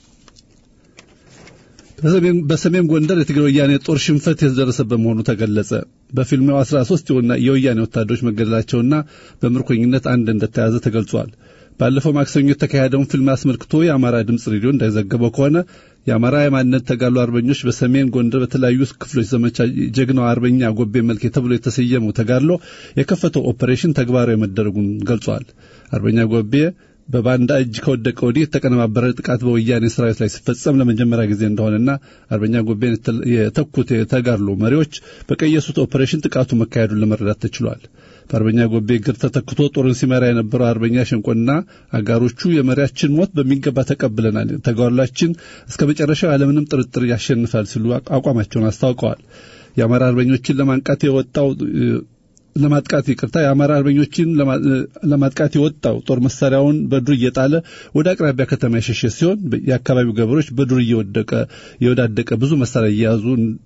በሰሜን ጎንደር የትግራይ ወያኔ ጦር ሽንፈት የተደረሰበት መሆኑ ተገለጸ። በፊልሜው 13 የወያኔ ወታደሮች መገደላቸውና በምርኮኝነት አንድ እንደተያዘ ተገልጿል። ባለፈው ማክሰኞ የተካሄደውን ፊልም አስመልክቶ የአማራ ድምፅ ሬዲዮ እንዳይዘገበው ከሆነ የአማራ የማንነት ተጋድሎ አርበኞች በሰሜን ጎንደር በተለያዩ ክፍሎች ዘመቻ ጀግናው አርበኛ ጎቤ መልኬ ተብሎ የተሰየመው ተጋድሎ የከፈተው ኦፕሬሽን ተግባራዊ መደረጉን ገልጿል። አርበኛ ጎቤ በባንዳ እጅ ከወደቀ ወዲህ የተቀነባበረ ጥቃት በወያኔ ሰራዊት ላይ ሲፈጸም ለመጀመሪያ ጊዜ እንደሆነና አርበኛ ጎቤን የተኩት የተጋድሎ መሪዎች በቀየሱት ኦፕሬሽን ጥቃቱ መካሄዱን ለመረዳት ተችሏል። በአርበኛ ጎቤ እግር ተተክቶ ጦርን ሲመራ የነበረው አርበኛ ሸንቆና አጋሮቹ የመሪያችን ሞት በሚገባ ተቀብለናል፣ ተጋድሏችን እስከ መጨረሻው ያለምንም ጥርጥር ያሸንፋል ሲሉ አቋማቸውን አስታውቀዋል። የአማራ አርበኞችን ለማንቃት የወጣው ለማጥቃት ይቅርታ የአማራ አርበኞችን ለማጥቃት የወጣው ጦር መሳሪያውን በዱር እየጣለ ወደ አቅራቢያ ከተማ የሸሸ ሲሆን የአካባቢው ገበሬዎች በዱር እየወደቀ የወዳደቀ ብዙ መሳሪያ እየያዙ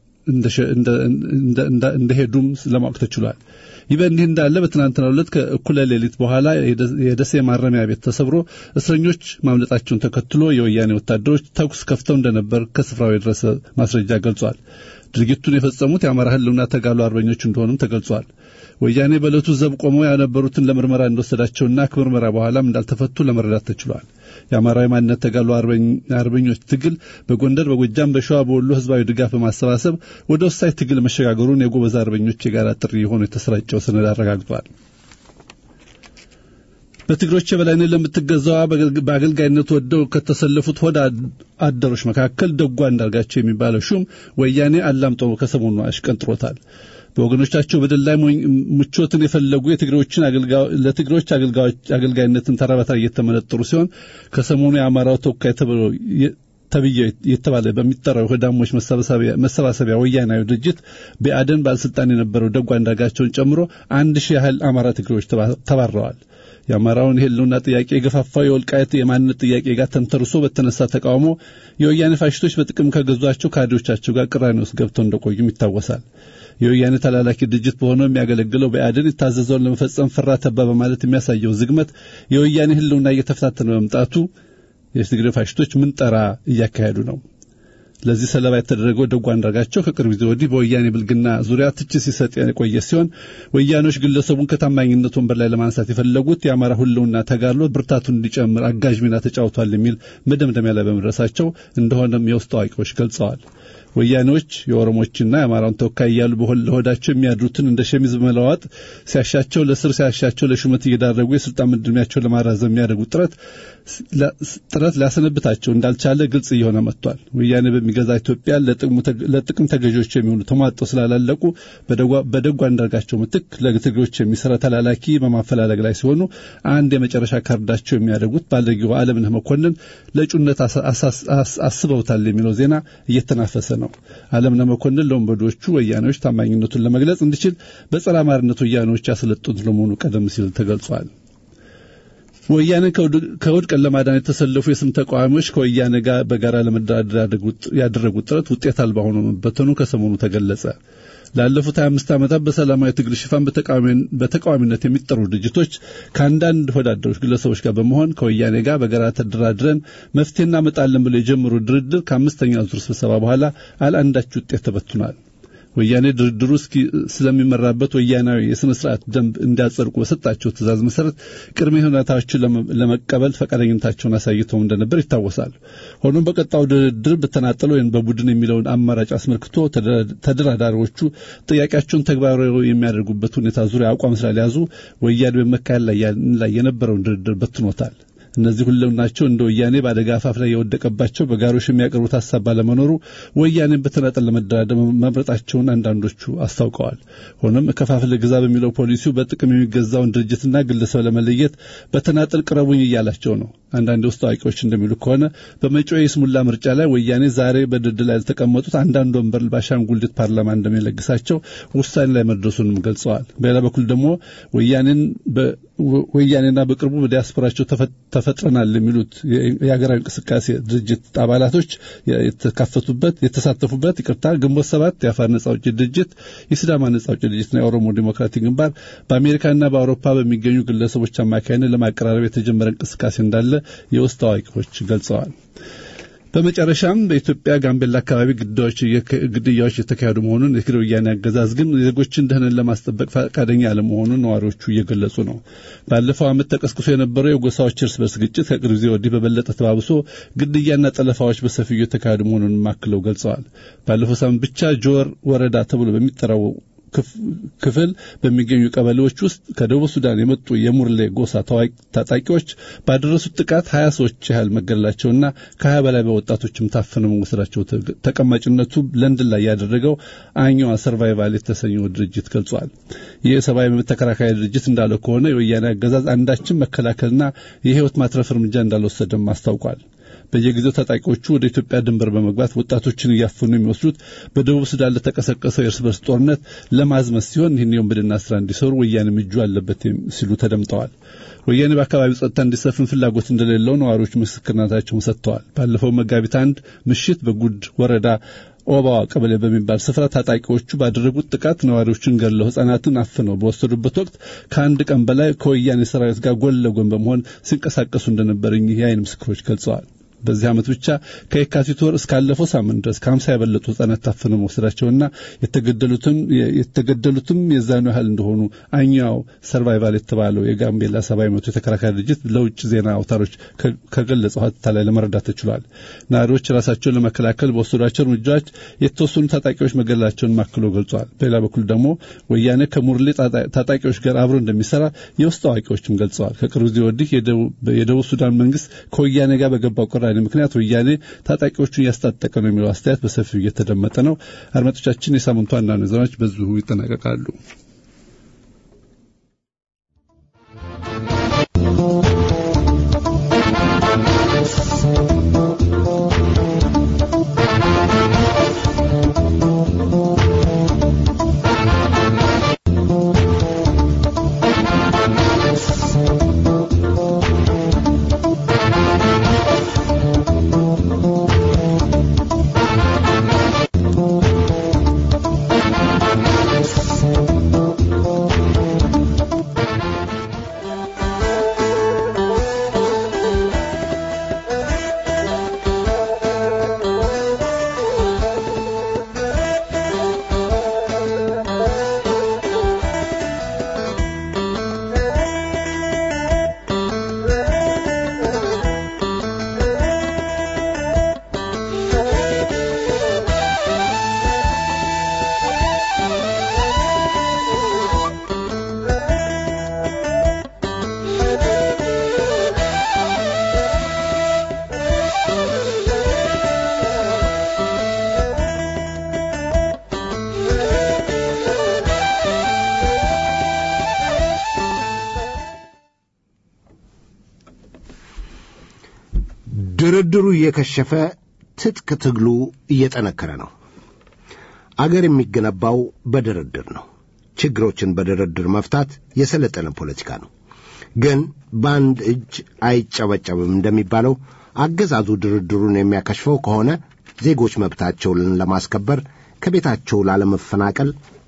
እንደሄዱም ለማወቅ ተችሏል። ይህ በእንዲህ እንዳለ በትናንትናው ዕለት ከእኩለ ሌሊት በኋላ የደሴ ማረሚያ ቤት ተሰብሮ እስረኞች ማምለጣቸውን ተከትሎ የወያኔ ወታደሮች ተኩስ ከፍተው እንደነበር ከስፍራው የደረሰ ማስረጃ ገልጿል። ድርጊቱን የፈጸሙት የአማራ ሕልውና ተጋሉ አርበኞች እንደሆኑም ተገልጿል። ወያኔ በዕለቱ ዘብ ቆመው ያነበሩትን ለምርመራ እንደወሰዳቸውና ከምርመራ በኋላም እንዳልተፈቱ ለመረዳት ተችሏል። የአማራዊ ማንነት ተጋሉ አርበኞች ትግል በጎንደር፣ በጎጃም፣ በሸዋ፣ በወሎ ህዝባዊ ድጋፍ በማሰባሰብ ወደ ወሳኝ ትግል መሸጋገሩን የጎበዝ አርበኞች የጋራ ጥሪ የሆኑ የተሰራጨው ሰነድ አረጋግጧል። በትግሮች የበላይነት ለምትገዛዋ በአገልጋይነት ወደው ከተሰለፉት ሆድ አደሮች መካከል ደጓ እንዳርጋቸው የሚባለው ሹም ወያኔ አላምጦ ከሰሞኑ አሽቀንጥሮታል። በወገኖቻቸው በደል ላይ ምቾትን የፈለጉ የትግሬዎችን ለትግሬዎች አገልጋይነትን ተራ በተራ እየተመነጠሩ ሲሆን ከሰሞኑ የአማራው ተወካይ ተብዬ የተባለ በሚጠራው የሆዳሞች መሰባሰቢያ ወያናዊ ድርጅት በአደን ባለስልጣን የነበረው ደጓ አንዳርጋቸውን ጨምሮ አንድ ሺህ ያህል አማራ ትግሬዎች ተባረዋል። የአማራውን የህልውና ጥያቄ የገፋፋው የወልቃየት የማንነት ጥያቄ ጋር ተንተርሶ በተነሳ ተቃውሞ የወያኔ ፋሽስቶች በጥቅም ከገዟቸው ካድሬዎቻቸው ጋር ቅራኔ ውስጥ ገብተው እንደቆዩም ይታወሳል። የወያኔ ተላላኪ ድርጅት በሆነው የሚያገለግለው በአድን የታዘዘውን ለመፈጸም ፍራ ተባ በማለት የሚያሳየው ዝግመት የወያኔ ህልውና እየተፈታተነ በመምጣቱ የትግሬ ፋሽስቶች ምንጠራ እያካሄዱ ነው። ለዚህ ሰለባ የተደረገው ደጓ አንዳርጋቸው ከቅርብ ጊዜ ወዲህ በወያኔ ብልግና ዙሪያ ትችት ሲሰጥ የቆየ ሲሆን ወያኔዎች ግለሰቡን ከታማኝነት ወንበር ላይ ለማንሳት የፈለጉት የአማራ ህልውና ተጋድሎ ብርታቱን እንዲጨምር አጋዥ ሚና ተጫውቷል የሚል መደምደሚያ ላይ በመድረሳቸው እንደሆነም የውስጥ አዋቂዎች ገልጸዋል። ወያኔዎች የኦሮሞችና የአማራውን ተወካይ እያሉ ለሆዳቸው የሚያድሩትን እንደ ሸሚዝ በመለዋወጥ ሲያሻቸው ለስር ሲያሻቸው ለሹመት እየዳረጉ የስልጣን ምድሜያቸውን ለማራዘም የሚያደርጉት ጥረት ጥረት ሊያሰነብታቸው እንዳልቻለ ግልጽ እየሆነ መጥቷል። ወያኔ በሚገዛ ኢትዮጵያ ለጥቅም ተገዢዎች የሚሆኑ ተሟጠው ስላላለቁ በደጓ አንዳርጋቸው ምትክ ለትግሬዎች የሚሰራ ተላላኪ በማፈላለግ ላይ ሲሆኑ አንድ የመጨረሻ ካርዳቸው የሚያደርጉት ባለጊዜው አለምነህ መኮንን ለእጩነት አስበውታል የሚለው ዜና እየተናፈሰ ነው። አለምነህ መኮንን ለወንበዶቹ ወያኔዎች ታማኝነቱን ለመግለጽ እንዲችል በጸረ አማርነት ወያኔዎች ያሰለጡት ለመሆኑ ቀደም ሲል ተገልጿል። ወያኔ ከውድቀት ለማዳን የተሰለፉ የስም ተቃዋሚዎች ከወያኔ ጋር በጋራ ለመደራደር ያደረጉት ጥረት ውጤት አልባ ሆኖ መበተኑ ከሰሞኑ ተገለጸ። ላለፉት 25 ዓመታት በሰላማዊ ትግል ሽፋን በተቃዋሚነት የሚጠሩ ድርጅቶች ከአንዳንድ ወዳደሮች ግለሰቦች ጋር በመሆን ከወያኔ ጋር በጋራ ተደራድረን መፍትሄ እናመጣለን ብለው የጀመሩ ድርድር ከአምስተኛ ዙር ስብሰባ በኋላ አልአንዳች ውጤት ተበትኗል። ወያኔ ድርድሩ እስኪ ስለሚመራበት ወያናዊ የሥነ ስርዓት ደንብ እንዲያጸድቁ በሰጣቸው ትእዛዝ መሰረት ቅድመ ሁኔታዎችን ለመቀበል ፈቃደኝነታቸውን አሳይተው እንደነበር ይታወሳል። ሆኖም በቀጣው ድርድር በተናጠለ ወይም በቡድን የሚለውን አማራጭ አስመልክቶ ተደራዳሪዎቹ ጥያቄያቸውን ተግባራዊ የሚያደርጉበት ሁኔታ ዙሪያ አቋም ስላልያዙ ወያኔ በመካሄድ ላይ የነበረውን ድርድር በትኖታል። እነዚህ ሁለምናቸው እንደ ወያኔ በአደጋ አፋፍ ላይ የወደቀባቸው በጋሮሽ የሚያቀርቡት ሀሳብ ባለመኖሩ ወያኔን በተናጠል ለመደራደር መምረጣቸውን አንዳንዶቹ አስታውቀዋል። ሆኖም ከፋፍለ ግዛ በሚለው ፖሊሲው በጥቅም የሚገዛውን ድርጅትና ግለሰብ ለመለየት በተናጠል ቅረቡኝ እያላቸው ነው። አንዳንድ የውስጥ አዋቂዎች እንደሚሉ ከሆነ በመጪው የስሙላ ምርጫ ላይ ወያኔ ዛሬ በድርድር ላይ የተቀመጡት አንዳንድ ወንበር በአሻንጉሊት ፓርላማ እንደሚለግሳቸው ውሳኔ ላይ መድረሱንም ገልጸዋል። በሌላ በኩል ደግሞ ወያኔን ወያኔና በቅርቡ በዲያስፖራቸው ተፈጥረናል የሚሉት የሀገራዊ እንቅስቃሴ ድርጅት አባላቶች የተካፈቱበት የተሳተፉበት ይቅርታ ግንቦት ሰባት የአፋር ነጻ አውጪ ድርጅት የሲዳማ ነጻ አውጪ ድርጅትና የኦሮሞ ዴሞክራቲክ ግንባር በአሜሪካና በአውሮፓ በሚገኙ ግለሰቦች አማካይነት ለማቀራረብ የተጀመረ እንቅስቃሴ እንዳለ የውስጥ አዋቂዎች ገልጸዋል። በመጨረሻም በኢትዮጵያ ጋምቤላ አካባቢ ግድያዎች የተካሄዱ መሆኑን የትግራይ ወያኔ አገዛዝ ግን የዜጎችን ደህንን ለማስጠበቅ ፈቃደኛ አለመሆኑን ነዋሪዎቹ እየገለጹ ነው። ባለፈው ዓመት ተቀስቅሶ የነበረው የጎሳዎች እርስ በርስ ግጭት ከቅርብ ጊዜ ወዲህ በበለጠ ተባብሶ ግድያና ጠለፋዎች በሰፊው የተካሄዱ መሆኑን አክለው ገልጸዋል። ባለፈው ሳምንት ብቻ ጆር ወረዳ ተብሎ በሚጠራው ክፍል በሚገኙ ቀበሌዎች ውስጥ ከደቡብ ሱዳን የመጡ የሙርሌ ጎሳ ታጣቂዎች ባደረሱት ጥቃት ሀያ ሰዎች ያህል መገደላቸውና ከሀያ በላይ በወጣቶችም ታፍነው መወሰዳቸው ተቀማጭነቱ ለንደን ላይ ያደረገው አኛዋ ሰርቫይቫል የተሰኘው ድርጅት ገልጿል። ይህ የሰብአዊ መብት ተከራካሪ ድርጅት እንዳለው ከሆነ የወያኔ አገዛዝ አንዳችን መከላከልና የህይወት ማትረፍ እርምጃ እንዳልወሰደም አስታውቋል። በየጊዜው ታጣቂዎቹ ወደ ኢትዮጵያ ድንበር በመግባት ወጣቶችን እያፈኑ የሚወስዱት በደቡብ ሱዳን ለተቀሰቀሰው የእርስ በርስ ጦርነት ለማዝመት ሲሆን ይህን የወንብድና ስራ እንዲሰሩ ወያኔም እጁ አለበት ሲሉ ተደምጠዋል። ወያኔ በአካባቢው ጸጥታ እንዲሰፍን ፍላጎት እንደሌለው ነዋሪዎች ምስክርነታቸውን ሰጥተዋል። ባለፈው መጋቢት አንድ ምሽት በጉድ ወረዳ ኦባዋ ቀበሌ በሚባል ስፍራ ታጣቂዎቹ ባደረጉት ጥቃት ነዋሪዎችን ገድለው ሕፃናትን አፍነው በወሰዱበት ወቅት ከአንድ ቀን በላይ ከወያኔ ሰራዊት ጋር ጎን ለጎን በመሆን ሲንቀሳቀሱ እንደነበር እኚህ የዓይን ምስክሮች ገልጸዋል። በዚህ ዓመት ብቻ ከየካቲት ወር እስካለፈው ሳምንት ድረስ ከሀምሳ የበለጡ ህጻናት ታፍነው መወሰዳቸውና የተገደሉትም የተገደሉትም የዛኑ ያህል እንደሆኑ አኛው ሰርቫይቫል የተባለው የጋምቤላ ሰብአዊ መብት የተከራካሪ ድርጅት ለውጭ ዜና አውታሮች ከገለጸው ሀተታ ላይ ለመረዳት ተችሏል። ነዋሪዎች ራሳቸውን ለመከላከል በወሰዷቸው እርምጃዎች የተወሰኑ ታጣቂዎች መገደላቸውን ማክሎ ገልጿል። በሌላ በኩል ደግሞ ወያኔ ከሙርሌ ታጣቂዎች ጋር አብሮ እንደሚሰራ የውስጥ አዋቂዎችም ገልጸዋል። ከቅርብ ጊዜ ወዲህ የደቡብ ሱዳን መንግስት ከወያኔ ጋር በገባው ቅራኔ ምክንያት ወያኔ ታጣቂዎቹን እያስታጠቀ ነው የሚለው አስተያየት በሰፊው እየተደመጠ ነው። አድማጮቻችን፣ የሳምንቱ አንዳንድ ዜናዎች በዚሁ ይጠናቀቃሉ። Thank you. ድርድሩ እየከሸፈ ትጥቅ ትግሉ እየጠነከረ ነው። አገር የሚገነባው በድርድር ነው። ችግሮችን በድርድር መፍታት የሰለጠነ ፖለቲካ ነው። ግን በአንድ እጅ አይጨበጨብም እንደሚባለው አገዛዙ ድርድሩን የሚያከሽፈው ከሆነ ዜጎች መብታቸውን ለማስከበር ከቤታቸው ላለመፈናቀል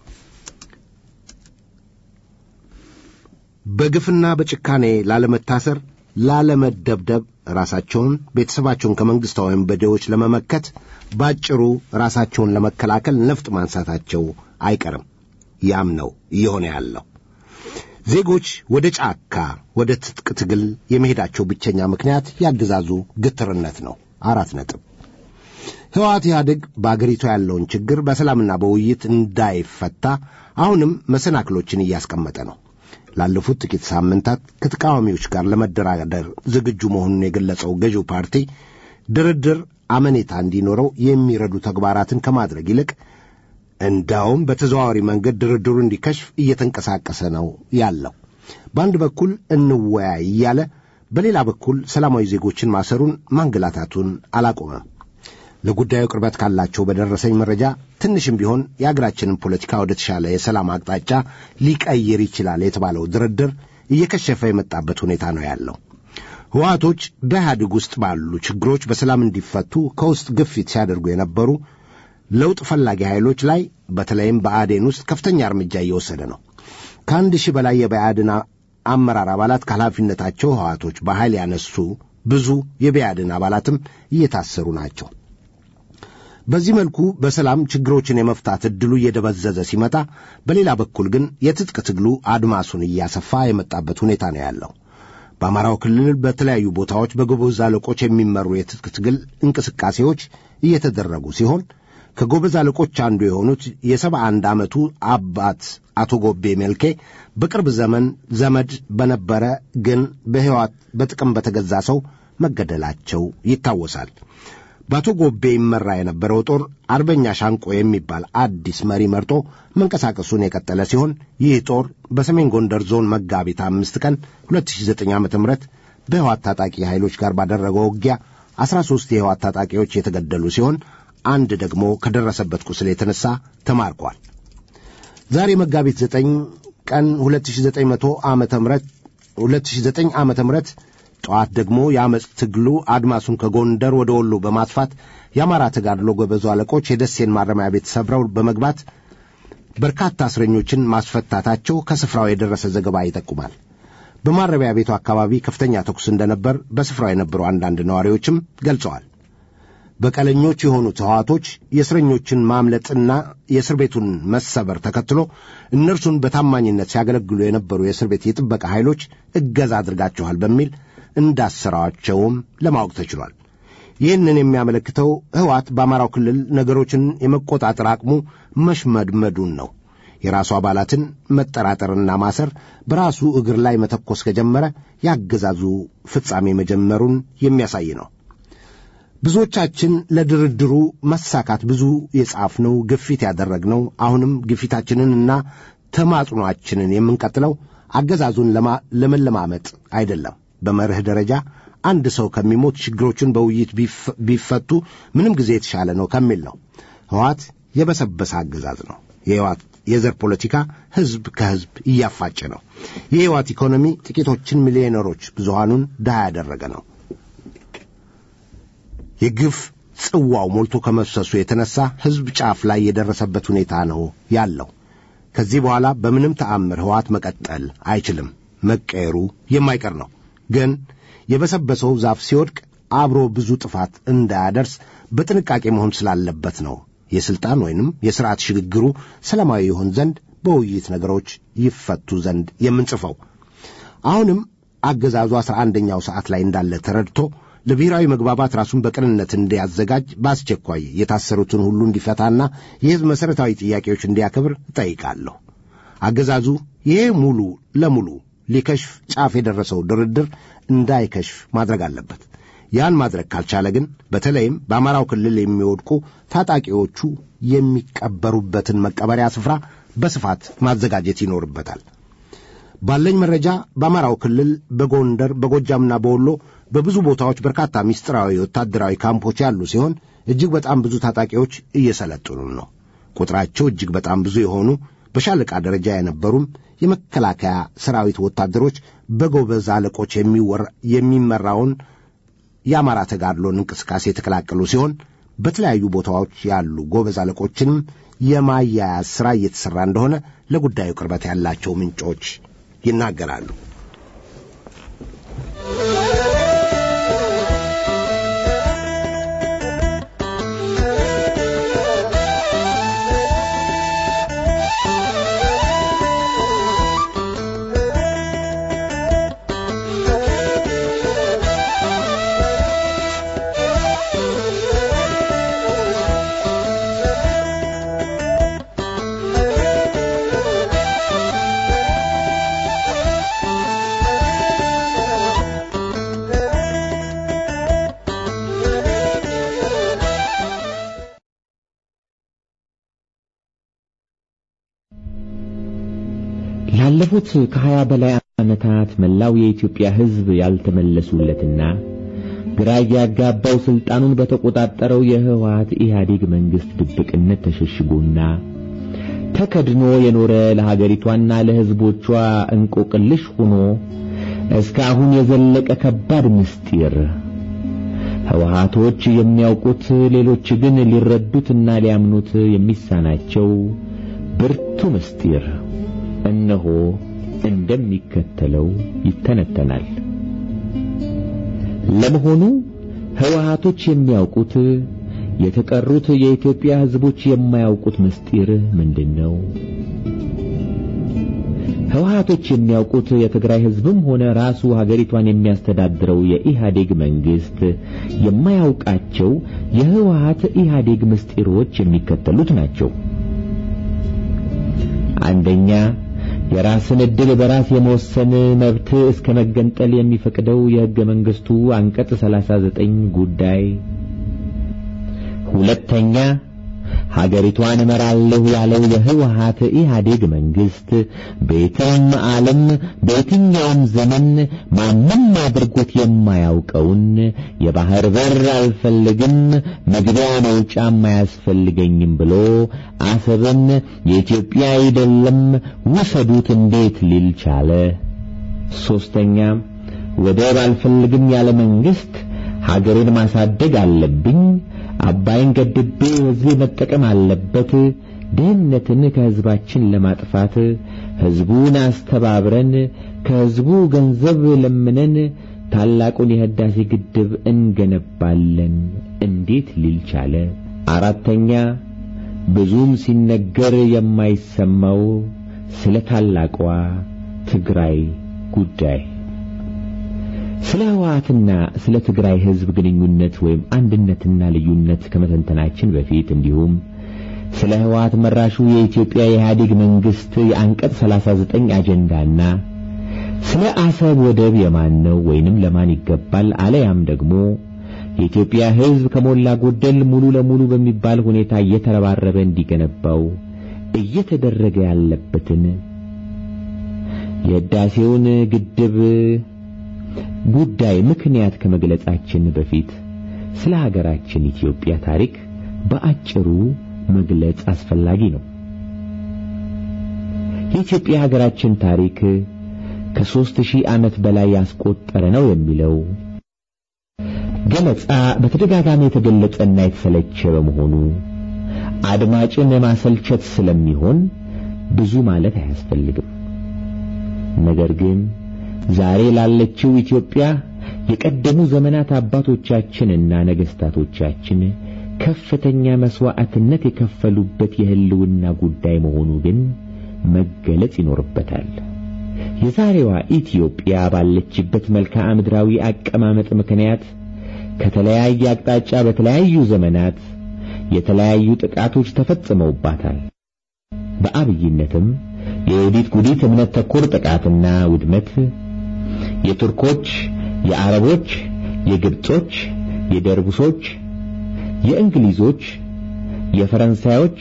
በግፍና በጭካኔ ላለመታሰር፣ ላለመደብደብ፣ ራሳቸውን ቤተሰባቸውን ከመንግሥታዊ ወንበዴዎች ለመመከት ባጭሩ ራሳቸውን ለመከላከል ነፍጥ ማንሳታቸው አይቀርም። ያም ነው እየሆነ ያለው። ዜጎች ወደ ጫካ ወደ ትጥቅ ትግል የመሄዳቸው ብቸኛ ምክንያት ያገዛዙ ግትርነት ነው። አራት ነጥብ። ሕወሓት ኢህአዴግ በአገሪቱ ያለውን ችግር በሰላምና በውይይት እንዳይፈታ አሁንም መሰናክሎችን እያስቀመጠ ነው። ላለፉት ጥቂት ሳምንታት ከተቃዋሚዎች ጋር ለመደራደር ዝግጁ መሆኑን የገለጸው ገዢው ፓርቲ ድርድር አመኔታ እንዲኖረው የሚረዱ ተግባራትን ከማድረግ ይልቅ እንዳውም በተዘዋዋሪ መንገድ ድርድሩ እንዲከሽፍ እየተንቀሳቀሰ ነው ያለው። በአንድ በኩል እንወያይ እያለ በሌላ በኩል ሰላማዊ ዜጎችን ማሰሩን ማንገላታቱን አላቆመም። ለጉዳዩ ቅርበት ካላቸው በደረሰኝ መረጃ ትንሽም ቢሆን የአገራችንን ፖለቲካ ወደ ተሻለ የሰላም አቅጣጫ ሊቀይር ይችላል የተባለው ድርድር እየከሸፈ የመጣበት ሁኔታ ነው ያለው። ህወሓቶች በኢህአዴግ ውስጥ ባሉ ችግሮች በሰላም እንዲፈቱ ከውስጥ ግፊት ሲያደርጉ የነበሩ ለውጥ ፈላጊ ኃይሎች ላይ በተለይም በአዴን ውስጥ ከፍተኛ እርምጃ እየወሰደ ነው። ከአንድ ሺህ በላይ የብአዴን አመራር አባላት ከኃላፊነታቸው ህወሓቶች በኃይል ያነሱ ብዙ የብአዴን አባላትም እየታሰሩ ናቸው። በዚህ መልኩ በሰላም ችግሮችን የመፍታት ዕድሉ እየደበዘዘ ሲመጣ፣ በሌላ በኩል ግን የትጥቅ ትግሉ አድማሱን እያሰፋ የመጣበት ሁኔታ ነው ያለው። በአማራው ክልል በተለያዩ ቦታዎች በጎበዝ አለቆች የሚመሩ የትጥቅ ትግል እንቅስቃሴዎች እየተደረጉ ሲሆን ከጎበዝ አለቆች አንዱ የሆኑት የሰባ አንድ ዓመቱ አባት አቶ ጎቤ መልኬ በቅርብ ዘመን ዘመድ በነበረ ግን በሕይወት በጥቅም በተገዛ ሰው መገደላቸው ይታወሳል። በአቶ ጎቤ ይመራ የነበረው ጦር አርበኛ ሻንቆ የሚባል አዲስ መሪ መርጦ መንቀሳቀሱን የቀጠለ ሲሆን ይህ ጦር በሰሜን ጎንደር ዞን መጋቢት አምስት ቀን 2009 ዓ ም በሕይወት ታጣቂ ኃይሎች ጋር ባደረገው ውጊያ 13 የሕይወት ታጣቂዎች የተገደሉ ሲሆን አንድ ደግሞ ከደረሰበት ቁስል የተነሳ ተማርኳል። ዛሬ መጋቢት 9 ቀን 2900 ዓመተ ምህረት 2009 ዓመተ ምህረት ጠዋት ደግሞ የአመፅ ትግሉ አድማሱን ከጎንደር ወደ ወሎ በማስፋት የአማራ ተጋድሎ ጎበዙ አለቆች የደሴን ማረሚያ ቤት ሰብረው በመግባት በርካታ እስረኞችን ማስፈታታቸው ከስፍራው የደረሰ ዘገባ ይጠቁማል። በማረሚያ ቤቱ አካባቢ ከፍተኛ ተኩስ እንደነበር በስፍራው የነበሩ አንዳንድ ነዋሪዎችም ገልጸዋል። በቀለኞች የሆኑት ሕዋቶች የእስረኞችን ማምለጥና የእስር ቤቱን መሰበር ተከትሎ እነርሱን በታማኝነት ሲያገለግሉ የነበሩ የእስር ቤት የጥበቃ ኃይሎች እገዛ አድርጋችኋል በሚል እንዳሰራቸውም ለማወቅ ተችሏል። ይህንን የሚያመለክተው ሕወሓት በአማራው ክልል ነገሮችን የመቆጣጠር አቅሙ መሽመድመዱን ነው። የራሱ አባላትን መጠራጠርና ማሰር በራሱ እግር ላይ መተኮስ ከጀመረ ያገዛዙ ፍጻሜ መጀመሩን የሚያሳይ ነው። ብዙዎቻችን ለድርድሩ መሳካት ብዙ የጻፍነው ግፊት ያደረግነው አሁንም ግፊታችንንና ተማጽኗችንን የምንቀጥለው አገዛዙን ለመለማመጥ አይደለም። በመርህ ደረጃ አንድ ሰው ከሚሞት ችግሮቹን በውይይት ቢፈቱ ምንም ጊዜ የተሻለ ነው ከሚል ነው። ሕወሓት የበሰበሰ አገዛዝ ነው። የሕወሓት የዘር ፖለቲካ ሕዝብ ከሕዝብ እያፋጨ ነው። የሕወሓት ኢኮኖሚ ጥቂቶችን ሚሊዮነሮች፣ ብዙሃኑን ድሃ ያደረገ ነው። የግፍ ጽዋው ሞልቶ ከመፍሰሱ የተነሳ ሕዝብ ጫፍ ላይ የደረሰበት ሁኔታ ነው ያለው። ከዚህ በኋላ በምንም ተአምር ሕወሓት መቀጠል አይችልም። መቀየሩ የማይቀር ነው። ግን የበሰበሰው ዛፍ ሲወድቅ አብሮ ብዙ ጥፋት እንዳያደርስ በጥንቃቄ መሆን ስላለበት ነው የሥልጣን ወይንም የሥርዓት ሽግግሩ ሰላማዊ ይሆን ዘንድ በውይይት ነገሮች ይፈቱ ዘንድ የምንጽፈው። አሁንም አገዛዙ አስራ አንደኛው ሰዓት ላይ እንዳለ ተረድቶ ለብሔራዊ መግባባት ራሱን በቅንነት እንዲያዘጋጅ በአስቸኳይ የታሰሩትን ሁሉ እንዲፈታና የሕዝብ መሠረታዊ ጥያቄዎች እንዲያከብር እጠይቃለሁ። አገዛዙ ይሄ ሙሉ ለሙሉ ሊከሽፍ ጫፍ የደረሰው ድርድር እንዳይከሽፍ ማድረግ አለበት። ያን ማድረግ ካልቻለ ግን በተለይም በአማራው ክልል የሚወድቁ ታጣቂዎቹ የሚቀበሩበትን መቀበሪያ ስፍራ በስፋት ማዘጋጀት ይኖርበታል። ባለኝ መረጃ በአማራው ክልል በጎንደር በጎጃምና በወሎ በብዙ ቦታዎች በርካታ ምስጢራዊ ወታደራዊ ካምፖች ያሉ ሲሆን እጅግ በጣም ብዙ ታጣቂዎች እየሰለጠኑ ነው። ቁጥራቸው እጅግ በጣም ብዙ የሆኑ በሻለቃ ደረጃ የነበሩም የመከላከያ ሰራዊት ወታደሮች በጎበዝ አለቆች የሚመራውን የአማራ ተጋድሎን እንቅስቃሴ የተቀላቀሉ ሲሆን በተለያዩ ቦታዎች ያሉ ጎበዝ አለቆችንም የማያያዝ ሥራ እየተሠራ እንደሆነ ለጉዳዩ ቅርበት ያላቸው ምንጮች ይናገራሉ። ላለፉት ከሀያ በላይ ዓመታት መላው የኢትዮጵያ ሕዝብ ያልተመለሱለትና ግራ ያጋባው ስልጣኑን በተቆጣጠረው የህወሓት ኢህአዴግ መንግስት ድብቅነት ተሸሽጎና ተከድኖ የኖረ ለሀገሪቷና ለሕዝቦቿ እንቆቅልሽ ሆኖ እስካሁን የዘለቀ ከባድ ምስጢር ህወሓቶች የሚያውቁት ሌሎች ግን ሊረዱትና ሊያምኑት የሚሳናቸው ብርቱ ምስጢር እነሆ እንደሚከተለው ይተነተናል። ለመሆኑ ህወሓቶች የሚያውቁት የተቀሩት የኢትዮጵያ ህዝቦች የማያውቁት ምስጢር ምንድን ነው? ህወሓቶች የሚያውቁት የትግራይ ህዝብም ሆነ ራሱ ሀገሪቷን የሚያስተዳድረው የኢህአዴግ መንግስት የማያውቃቸው የህወሓት ኢህአዴግ ምስጢሮች የሚከተሉት ናቸው። አንደኛ የራስን ዕድል በራስ የመወሰን መብት እስከ መገንጠል የሚፈቅደው የሕገ መንግሥቱ አንቀጽ 39 ጉዳይ። ሁለተኛ ሀገሪቷን እመራለሁ ያለው የህወሓት ኢህአዴግ መንግስት በየትም ዓለም በየትኛውም ዘመን ማንም አድርጎት የማያውቀውን የባህር በር አልፈልግም፣ መግቢያ መውጫም አያስፈልገኝም ብሎ አሰብን የኢትዮጵያ አይደለም ውሰዱት እንዴት ሊል ቻለ? ሶስተኛ ወደብ አልፈልግም ያለ መንግስት ሀገሬን ማሳደግ አለብኝ አባይን ገድቤ ህዝቤ መጠቀም አለበት። ድህነትን ከህዝባችን ለማጥፋት ህዝቡን አስተባብረን ከህዝቡ ገንዘብ ለምነን ታላቁን የህዳሴ ግድብ እንገነባለን እንዴት ሊል ቻለ? አራተኛ ብዙም ሲነገር የማይሰማው ስለ ታላቋ ትግራይ ጉዳይ ስለ ህወሓትና ስለ ትግራይ ህዝብ ግንኙነት ወይም አንድነትና ልዩነት ከመተንተናችን በፊት እንዲሁም ስለ ህወሓት መራሹ የኢትዮጵያ የኢህአዴግ መንግስት የአንቀጽ 39 አጀንዳና ስለ አሰብ ወደብ የማን ነው ወይንም ለማን ይገባል አለያም ደግሞ የኢትዮጵያ ህዝብ ከሞላ ጎደል ሙሉ ለሙሉ በሚባል ሁኔታ እየተረባረበ እንዲገነባው እየተደረገ ያለበትን የህዳሴውን ግድብ ጉዳይ ምክንያት ከመግለጻችን በፊት ስለ ሀገራችን ኢትዮጵያ ታሪክ በአጭሩ መግለጽ አስፈላጊ ነው። የኢትዮጵያ ሀገራችን ታሪክ ከሦስት ሺህ ዓመት በላይ ያስቆጠረ ነው የሚለው ገለጻ በተደጋጋሚ የተገለጸና የተሰለቸ በመሆኑ አድማጭን ማሰልቸት ስለሚሆን ብዙ ማለት አያስፈልግም። ነገር ግን ዛሬ ላለችው ኢትዮጵያ የቀደሙ ዘመናት አባቶቻችንና ነገስታቶቻችን ከፍተኛ መስዋዕትነት የከፈሉበት የህልውና ጉዳይ መሆኑ ግን መገለጽ ይኖርበታል። የዛሬዋ ኢትዮጵያ ባለችበት መልክዓ ምድራዊ አቀማመጥ ምክንያት ከተለያየ አቅጣጫ በተለያዩ ዘመናት የተለያዩ ጥቃቶች ተፈጽመውባታል። በአብይነትም የዮዲት ጉዲት እምነት ተኮር ጥቃትና ውድመት የቱርኮች፣ የአረቦች፣ የግብጾች፣ የደርቡሶች፣ የእንግሊዞች፣ የፈረንሳዮች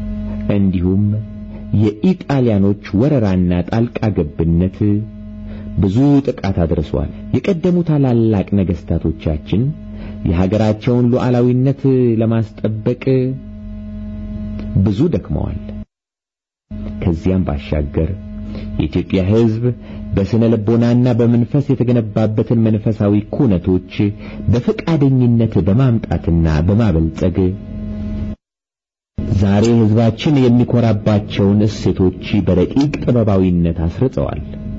እንዲሁም የኢጣሊያኖች ወረራና ጣልቃ ገብነት ብዙ ጥቃት አድርሷል። የቀደሙ ታላላቅ ነገስታቶቻችን የሀገራቸውን ሉዓላዊነት ለማስጠበቅ ብዙ ደክመዋል። ከዚያም ባሻገር የኢትዮጵያ ሕዝብ በስነ ልቦናና በመንፈስ የተገነባበትን መንፈሳዊ ኩነቶች በፈቃደኝነት በማምጣትና በማበልጸግ ዛሬ ሕዝባችን የሚኮራባቸውን እሴቶች በረቂቅ ጥበባዊነት አስርጸዋል።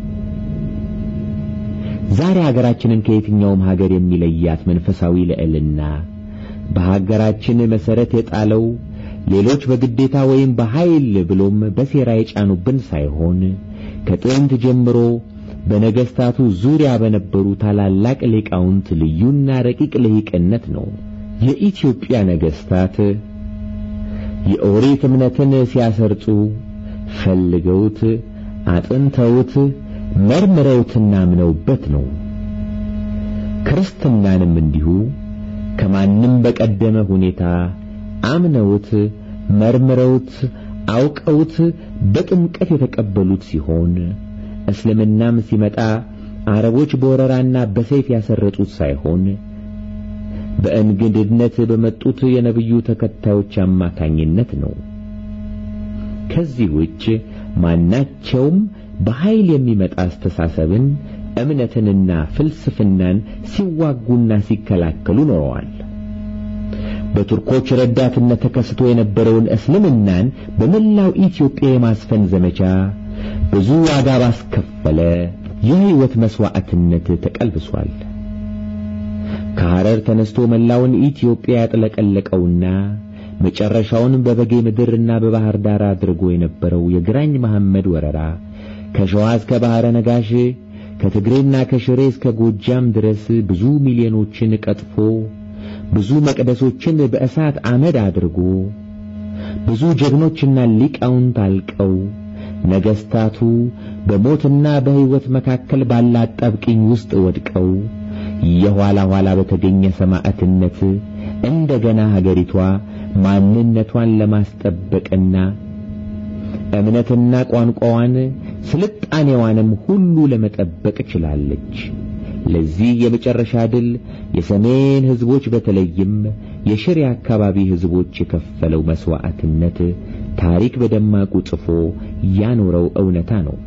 ዛሬ ሀገራችንን ከየትኛውም ሀገር የሚለያት መንፈሳዊ ልዕልና በሀገራችን መሰረት የጣለው ሌሎች በግዴታ ወይም በኃይል ብሎም በሴራ የጫኑብን ሳይሆን ከጥንት ጀምሮ በነገስታቱ ዙሪያ በነበሩ ታላላቅ ሊቃውንት ልዩና ረቂቅ ልሂቅነት ነው። የኢትዮጵያ ነገስታት የኦሪት እምነትን ሲያሰርጹ ፈልገውት አጥንተውት መርምረውትና አምነውበት ነው። ክርስትናንም እንዲሁ ከማንም በቀደመ ሁኔታ አምነውት መርምረውት አውቀውት በጥምቀት የተቀበሉት ሲሆን እስልምናም ሲመጣ አረቦች በወረራና በሰይፍ ያሰረጡት ሳይሆን በእንግድነት በመጡት የነብዩ ተከታዮች አማካኝነት ነው። ከዚህ ውጭ ማናቸውም በኃይል የሚመጣ አስተሳሰብን እምነትንና ፍልስፍናን ሲዋጉና ሲከላከሉ ኖረዋል። በቱርኮች ረዳትነት ተከስቶ የነበረውን እስልምናን በመላው ኢትዮጵያ የማስፈን ዘመቻ ብዙ ዋጋ ባስከፈለ የሕይወት መሥዋዕትነት ተቀልብሷል። ከሐረር ተነስቶ መላውን ኢትዮጵያ ያጥለቀለቀውና መጨረሻውን በበጌ ምድርና በባህር ዳር አድርጎ የነበረው የግራኝ መሐመድ ወረራ ከሸዋ እስከ ባሕረ ነጋሽ ከትግሬና ከሽሬ እስከ ጎጃም ድረስ ብዙ ሚሊዮኖችን ቀጥፎ ብዙ መቅደሶችን በእሳት አመድ አድርጎ ብዙ ጀግኖችና ሊቃውንት አልቀው ነገስታቱ በሞትና በሕይወት መካከል ባለ አጣብቂኝ ውስጥ ወድቀው የኋላ ኋላ በተገኘ ሰማዕትነት እንደገና ሀገሪቷ ማንነቷን ለማስጠበቅና እምነትና ቋንቋዋን ስልጣኔዋንም ሁሉ ለመጠበቅ ችላለች። ለዚህ የመጨረሻ ድል የሰሜን ሕዝቦች በተለይም የሽሬ አካባቢ ሕዝቦች የከፈለው መሥዋዕትነት ታሪክ በደማቁ ጽፎ ያኖረው እውነታ ነው።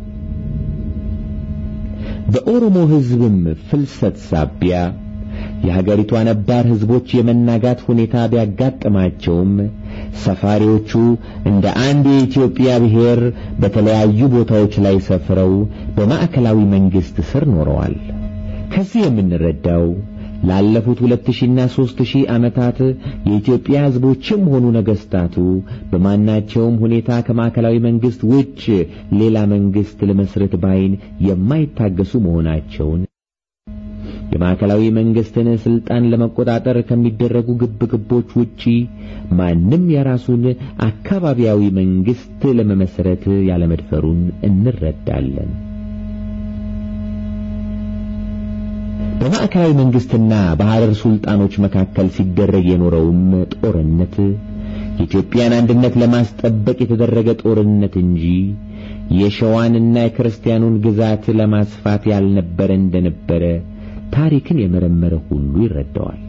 በኦሮሞ ሕዝብም ፍልሰት ሳቢያ የሀገሪቷ ነባር ሕዝቦች የመናጋት ሁኔታ ቢያጋጥማቸውም ሰፋሪዎቹ እንደ አንድ የኢትዮጵያ ብሔር በተለያዩ ቦታዎች ላይ ሰፍረው በማዕከላዊ መንግሥት ስር ኖረዋል። ከዚህ የምንረዳው ላለፉት ሁለት ሺና ሦስት ሺህ ዓመታት የኢትዮጵያ ሕዝቦችም ሆኑ ነገሥታቱ በማናቸውም ሁኔታ ከማዕከላዊ መንግሥት ውጭ ሌላ መንግሥት ለመስረት ባይን የማይታገሱ መሆናቸውን የማዕከላዊ መንግሥትን ሥልጣን ለመቆጣጠር ከሚደረጉ ግብግቦች ውጪ ማንም የራሱን አካባቢያዊ መንግሥት ለመመስረት ያለመድፈሩን እንረዳለን። በማዕከላዊ መንግሥትና በሐረር ሱልጣኖች መካከል ሲደረግ የኖረውም ጦርነት የኢትዮጵያን አንድነት ለማስጠበቅ የተደረገ ጦርነት እንጂ የሸዋንና የክርስቲያኑን ግዛት ለማስፋት ያልነበረ እንደነበረ ታሪክን የመረመረ ሁሉ ይረዳዋል።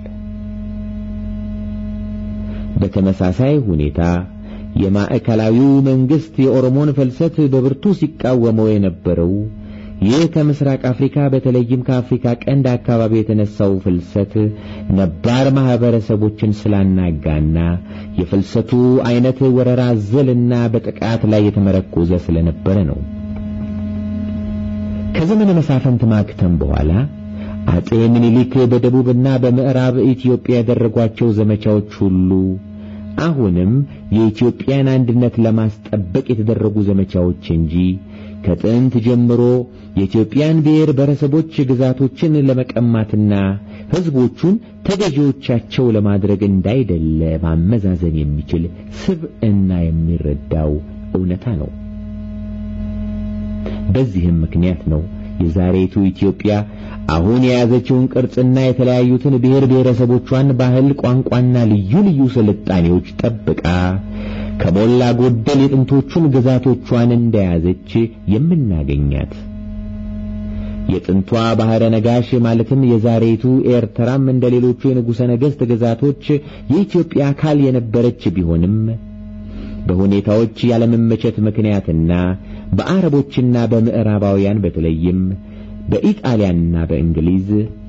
በተመሳሳይ ሁኔታ የማዕከላዊው መንግሥት የኦሮሞን ፍልሰት በብርቱ ሲቃወመው የነበረው ይህ ከምስራቅ አፍሪካ በተለይም ከአፍሪካ ቀንድ አካባቢ የተነሳው ፍልሰት ነባር ማህበረሰቦችን ስላናጋና የፍልሰቱ አይነት ወረራ ዘልና በጥቃት ላይ የተመረኮዘ ስለነበረ ነው። ከዘመነ መሳፍንት ማክተም በኋላ አጼ ምኒልክ በደቡብና በምዕራብ ኢትዮጵያ ያደረጓቸው ዘመቻዎች ሁሉ አሁንም የኢትዮጵያን አንድነት ለማስጠበቅ የተደረጉ ዘመቻዎች እንጂ ከጥንት ጀምሮ የኢትዮጵያን ብሔር ብሔረሰቦች ግዛቶችን ለመቀማትና ሕዝቦቹን ተገዢዎቻቸው ለማድረግ እንዳይደለ ማመዛዘን የሚችል ስብዕና የሚረዳው እውነታ ነው። በዚህም ምክንያት ነው የዛሬቱ ኢትዮጵያ አሁን የያዘችውን ቅርጽና የተለያዩትን ብሔር ብሔረሰቦቿን ባህል፣ ቋንቋና ልዩ ልዩ ስልጣኔዎች ጠብቃ ከሞላ ጎደል የጥንቶቹን ግዛቶቿን እንደያዘች የምናገኛት። የጥንቷ ባህረ ነጋሽ ማለትም የዛሬቱ ኤርትራም እንደ ሌሎቹ የንጉሠ ነገሥት ግዛቶች የኢትዮጵያ አካል የነበረች ቢሆንም በሁኔታዎች ያለመመቸት ምክንያትና በአረቦችና በምዕራባውያን በተለይም በኢጣሊያና በእንግሊዝ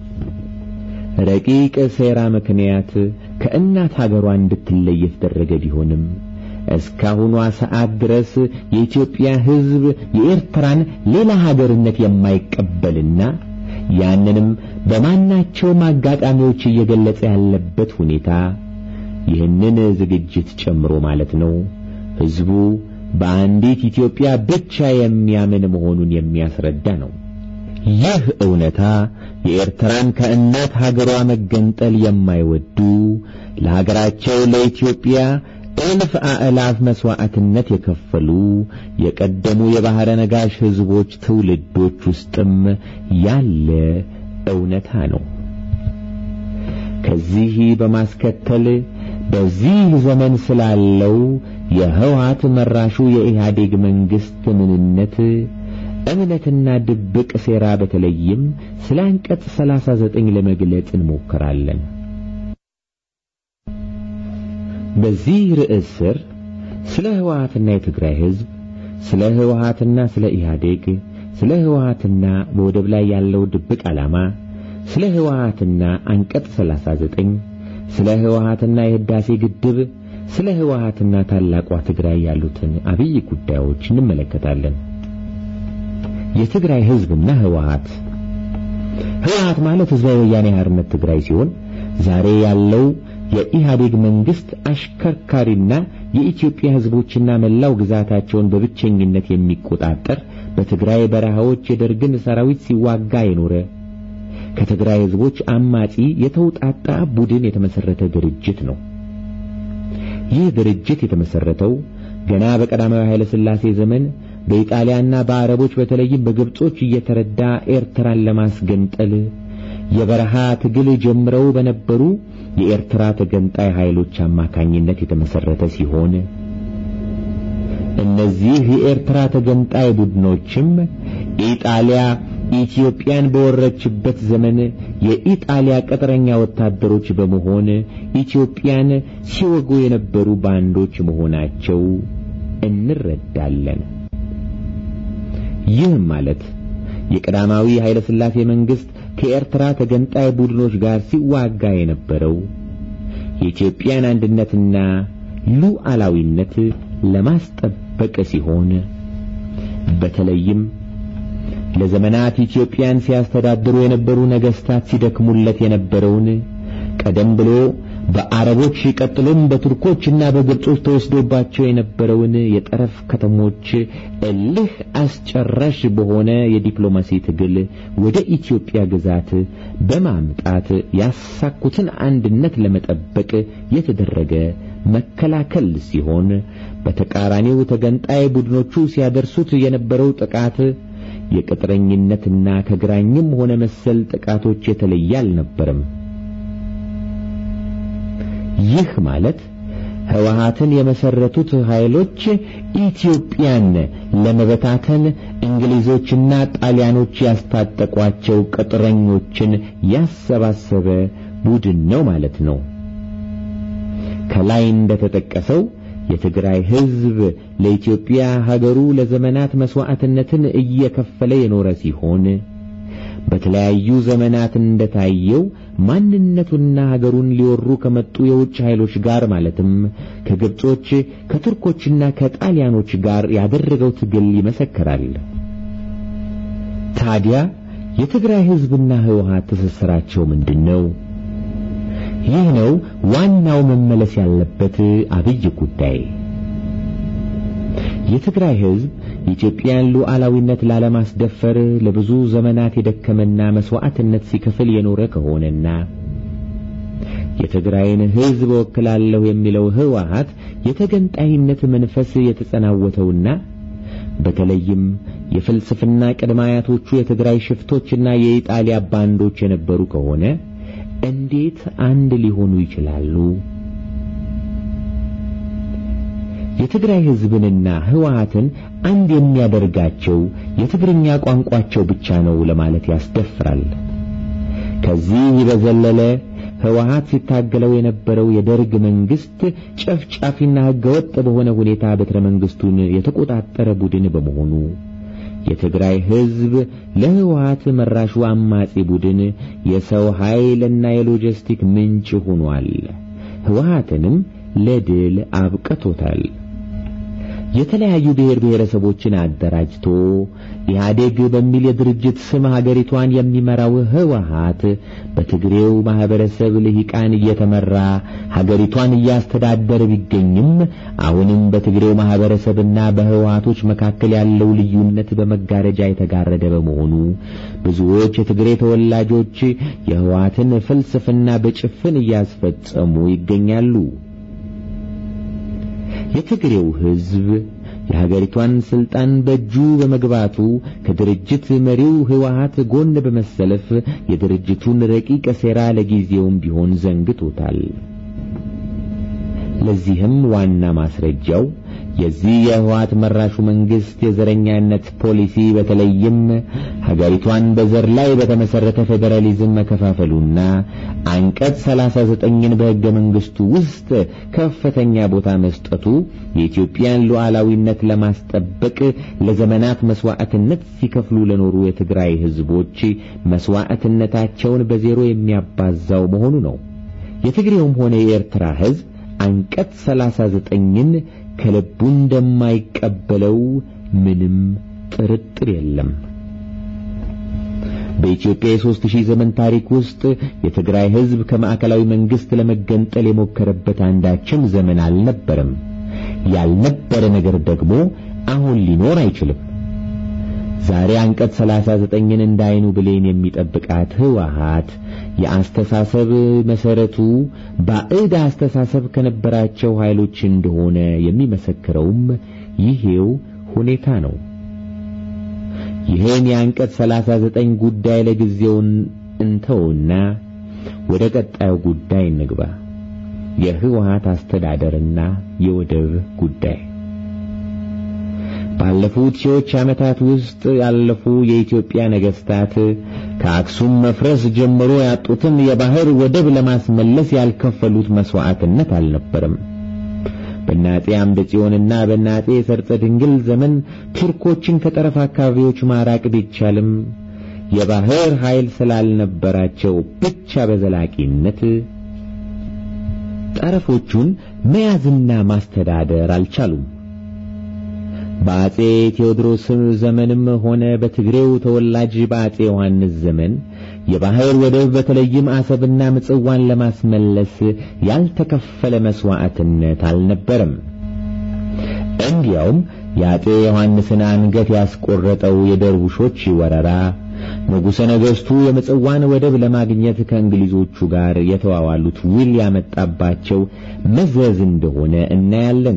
ረቂቅ ሴራ ምክንያት ከእናት ሀገሯ እንድትለይ የተደረገ ቢሆንም እስካሁኗ ሰዓት ድረስ የኢትዮጵያ ሕዝብ የኤርትራን ሌላ ሀገርነት የማይቀበልና ያንንም በማናቸውም አጋጣሚዎች እየገለጸ ያለበት ሁኔታ ይህንን ዝግጅት ጨምሮ ማለት ነው ሕዝቡ በአንዲት ኢትዮጵያ ብቻ የሚያምን መሆኑን የሚያስረዳ ነው። ይህ እውነታ የኤርትራን ከእናት ሀገሯ መገንጠል የማይወዱ ለሀገራቸው ለኢትዮጵያ እልፍ አእላፍ መሥዋዕትነት የከፈሉ የቀደሙ የባሕረ ነጋሽ ሕዝቦች ትውልዶች ውስጥም ያለ እውነታ ነው። ከዚህ በማስከተል በዚህ ዘመን ስላለው የህወሓት መራሹ የኢህአዴግ መንግሥት ምንነት እምነትና ድብቅ ሴራ በተለይም ስለ አንቀጽ 39 ለመግለጽ እንሞክራለን። በዚህ ርዕስ ስር ስለ ህወሓትና የትግራይ ሕዝብ፣ ስለ ህወሓትና ስለ ኢህአዴግ፣ ስለ ህወሓትና በወደብ ላይ ያለው ድብቅ ዓላማ፣ ስለ ህወሓትና አንቀጽ 39፣ ስለ ህወሓትና የህዳሴ ግድብ፣ ስለ ህወሓትና ታላቋ ትግራይ ያሉትን አብይ ጉዳዮች እንመለከታለን። የትግራይ ሕዝብና ህወሓት ህወሓት ማለት ህዝባዊ ወያኔ ሓርነት ትግራይ ሲሆን ዛሬ ያለው የኢህአዴግ መንግስት አሽከርካሪና የኢትዮጵያ ህዝቦችና መላው ግዛታቸውን በብቸኝነት የሚቆጣጠር በትግራይ በረሃዎች የደርግን ሰራዊት ሲዋጋ የኖረ ከትግራይ ህዝቦች አማጺ የተውጣጣ ቡድን የተመሰረተ ድርጅት ነው። ይህ ድርጅት የተመሰረተው ገና በቀዳማዊ ኃይለ ሥላሴ ዘመን በኢጣሊያና በአረቦች በተለይም በግብጾች እየተረዳ ኤርትራን ለማስገንጠል የበረሃ ትግል ጀምረው በነበሩ የኤርትራ ተገንጣይ ኃይሎች አማካኝነት የተመሰረተ ሲሆን እነዚህ የኤርትራ ተገንጣይ ቡድኖችም ኢጣሊያ ኢትዮጵያን በወረችበት ዘመን የኢጣሊያ ቅጥረኛ ወታደሮች በመሆን ኢትዮጵያን ሲወጉ የነበሩ ባንዶች መሆናቸው እንረዳለን። ይህም ማለት የቀዳማዊ ኃይለ ሥላሴ መንግስት ከኤርትራ ተገንጣይ ቡድኖች ጋር ሲዋጋ የነበረው የኢትዮጵያን አንድነትና ሉዓላዊነት ለማስጠበቅ ሲሆን በተለይም ለዘመናት ኢትዮጵያን ሲያስተዳድሩ የነበሩ ነገስታት ሲደክሙለት የነበረውን ቀደም ብሎ በአረቦች ቀጥሎም በቱርኮችና በግብጾች ተወስዶባቸው የነበረውን የጠረፍ ከተሞች እልህ አስጨራሽ በሆነ የዲፕሎማሲ ትግል ወደ ኢትዮጵያ ግዛት በማምጣት ያሳኩትን አንድነት ለመጠበቅ የተደረገ መከላከል ሲሆን በተቃራኒው ተገንጣይ ቡድኖቹ ሲያደርሱት የነበረው ጥቃት የቅጥረኝነትና ከግራኝም ሆነ መሰል ጥቃቶች የተለየ አልነበረም። ይህ ማለት ህወሓትን የመሰረቱት ኃይሎች ኢትዮጵያን ለመበታተን እንግሊዞችና ጣሊያኖች ያስታጠቋቸው ቅጥረኞችን ያሰባሰበ ቡድን ነው ማለት ነው። ከላይ እንደተጠቀሰው የትግራይ ህዝብ ለኢትዮጵያ ሀገሩ ለዘመናት መስዋዕትነትን እየከፈለ የኖረ ሲሆን በተለያዩ ዘመናት እንደታየው ማንነቱና ሀገሩን ሊወሩ ከመጡ የውጭ ኃይሎች ጋር ማለትም ከግብጾች ከቱርኮችና ከጣሊያኖች ጋር ያደረገው ትግል ይመሰክራል። ታዲያ የትግራይ ህዝብና ህወሓት ትስስራቸው ምንድነው? ይህ ነው ዋናው መመለስ ያለበት አብይ ጉዳይ። የትግራይ ህዝብ የኢትዮጵያን ሉዓላዊነት ላለማስደፈር ለብዙ ዘመናት የደከመና መስዋዕትነት ሲከፍል የኖረ ከሆነና የትግራይን ህዝብ ወክላለሁ የሚለው ህወሓት የተገንጣይነት መንፈስ የተጸናወተውና በተለይም የፍልስፍና ቅድመ አያቶቹ የትግራይ ሽፍቶችና የኢጣሊያ ባንዶች የነበሩ ከሆነ እንዴት አንድ ሊሆኑ ይችላሉ? የትግራይ ሕዝብንና ህወሓትን አንድ የሚያደርጋቸው የትግርኛ ቋንቋቸው ብቻ ነው ለማለት ያስደፍራል። ከዚህ በዘለለ ህወሓት ሲታገለው የነበረው የደርግ መንግስት ጨፍጫፊና ህገወጥ በሆነ ሁኔታ ቤተ መንግስቱን የተቆጣጠረ ቡድን በመሆኑ የትግራይ ህዝብ ለህወሓት መራሹ አማጺ ቡድን የሰው ኃይልና የሎጂስቲክ ምንጭ ሆኗል። ህወሓትንም ለድል አብቅቶታል። የተለያዩ ብሔር ብሔረሰቦችን አደራጅቶ ኢህአዴግ በሚል የድርጅት ስም ሀገሪቷን የሚመራው ህወሓት በትግሬው ማህበረሰብ ልሂቃን እየተመራ ሀገሪቷን እያስተዳደረ ቢገኝም አሁንም በትግሬው ማህበረሰብና በህወሓቶች መካከል ያለው ልዩነት በመጋረጃ የተጋረደ በመሆኑ ብዙዎች የትግሬ ተወላጆች የህወሓትን ፍልስፍና በጭፍን እያስፈጸሙ ይገኛሉ። የትግሬው ህዝብ የሀገሪቷን ስልጣን በእጁ በመግባቱ ከድርጅት መሪው ህወሓት ጎን በመሰለፍ የድርጅቱን ረቂቅ ሴራ ለጊዜውም ቢሆን ዘንግቶታል። ለዚህም ዋና ማስረጃው የዚህ የህወሓት መራሹ መንግስት የዘረኛነት ፖሊሲ በተለይም ሀገሪቷን በዘር ላይ በተመሰረተ ፌዴራሊዝም መከፋፈሉና አንቀጽ 39ን በሕገ መንግስቱ ውስጥ ከፍተኛ ቦታ መስጠቱ የኢትዮጵያን ሉዓላዊነት ለማስጠበቅ ለዘመናት መስዋዕትነት ሲከፍሉ ለኖሩ የትግራይ ህዝቦች መስዋዕትነታቸውን በዜሮ የሚያባዛው መሆኑ ነው። የትግሬውም ሆነ የኤርትራ ህዝብ አንቀጽ 39ን ከልቡ እንደማይቀበለው ምንም ጥርጥር የለም። በኢትዮጵያ የሦስት ሺህ ዘመን ታሪክ ውስጥ የትግራይ ህዝብ ከማዕከላዊ መንግስት ለመገንጠል የሞከረበት አንዳችም ዘመን አልነበረም። ያልነበረ ነገር ደግሞ አሁን ሊኖር አይችልም። ዛሬ አንቀጽ 39ን እንዳይኑ ብሌን የሚጠብቃት ህወሓት የአስተሳሰብ መሰረቱ ባዕድ አስተሳሰብ ከነበራቸው ኃይሎች እንደሆነ የሚመሰክረውም ይሄው ሁኔታ ነው። ይህን የአንቀጽ 39 ጉዳይ ለጊዜውን እንተውና ወደ ቀጣዩ ጉዳይ እንግባ። የህወሓት አስተዳደርና የወደብ ጉዳይ ባለፉት ሺዎች ዓመታት ውስጥ ያለፉ የኢትዮጵያ ነገስታት ከአክሱም መፍረስ ጀምሮ ያጡትን የባህር ወደብ ለማስመለስ ያልከፈሉት መስዋዕትነት አልነበረም። በናጤ አምደ ጽዮንና በናጤ ሰርጸ ድንግል ዘመን ቱርኮችን ከጠረፍ አካባቢዎች ማራቅ ቢቻልም የባህር ኃይል ስላልነበራቸው ብቻ በዘላቂነት ጠረፎቹን መያዝና ማስተዳደር አልቻሉም። በአጼ ቴዎድሮስ ዘመንም ሆነ በትግሬው ተወላጅ በአጼ ዮሐንስ ዘመን የባህር ወደብ በተለይም አሰብና ምጽዋን ለማስመለስ ያልተከፈለ መስዋዕትነት አልነበረም። እንዲያውም የአጼ ዮሐንስን አንገት ያስቆረጠው የደርቡሾች ወረራ ንጉሠ ነገሥቱ የምጽዋን ወደብ ለማግኘት ከእንግሊዞቹ ጋር የተዋዋሉት ውል ያመጣባቸው መዘዝ እንደሆነ እናያለን።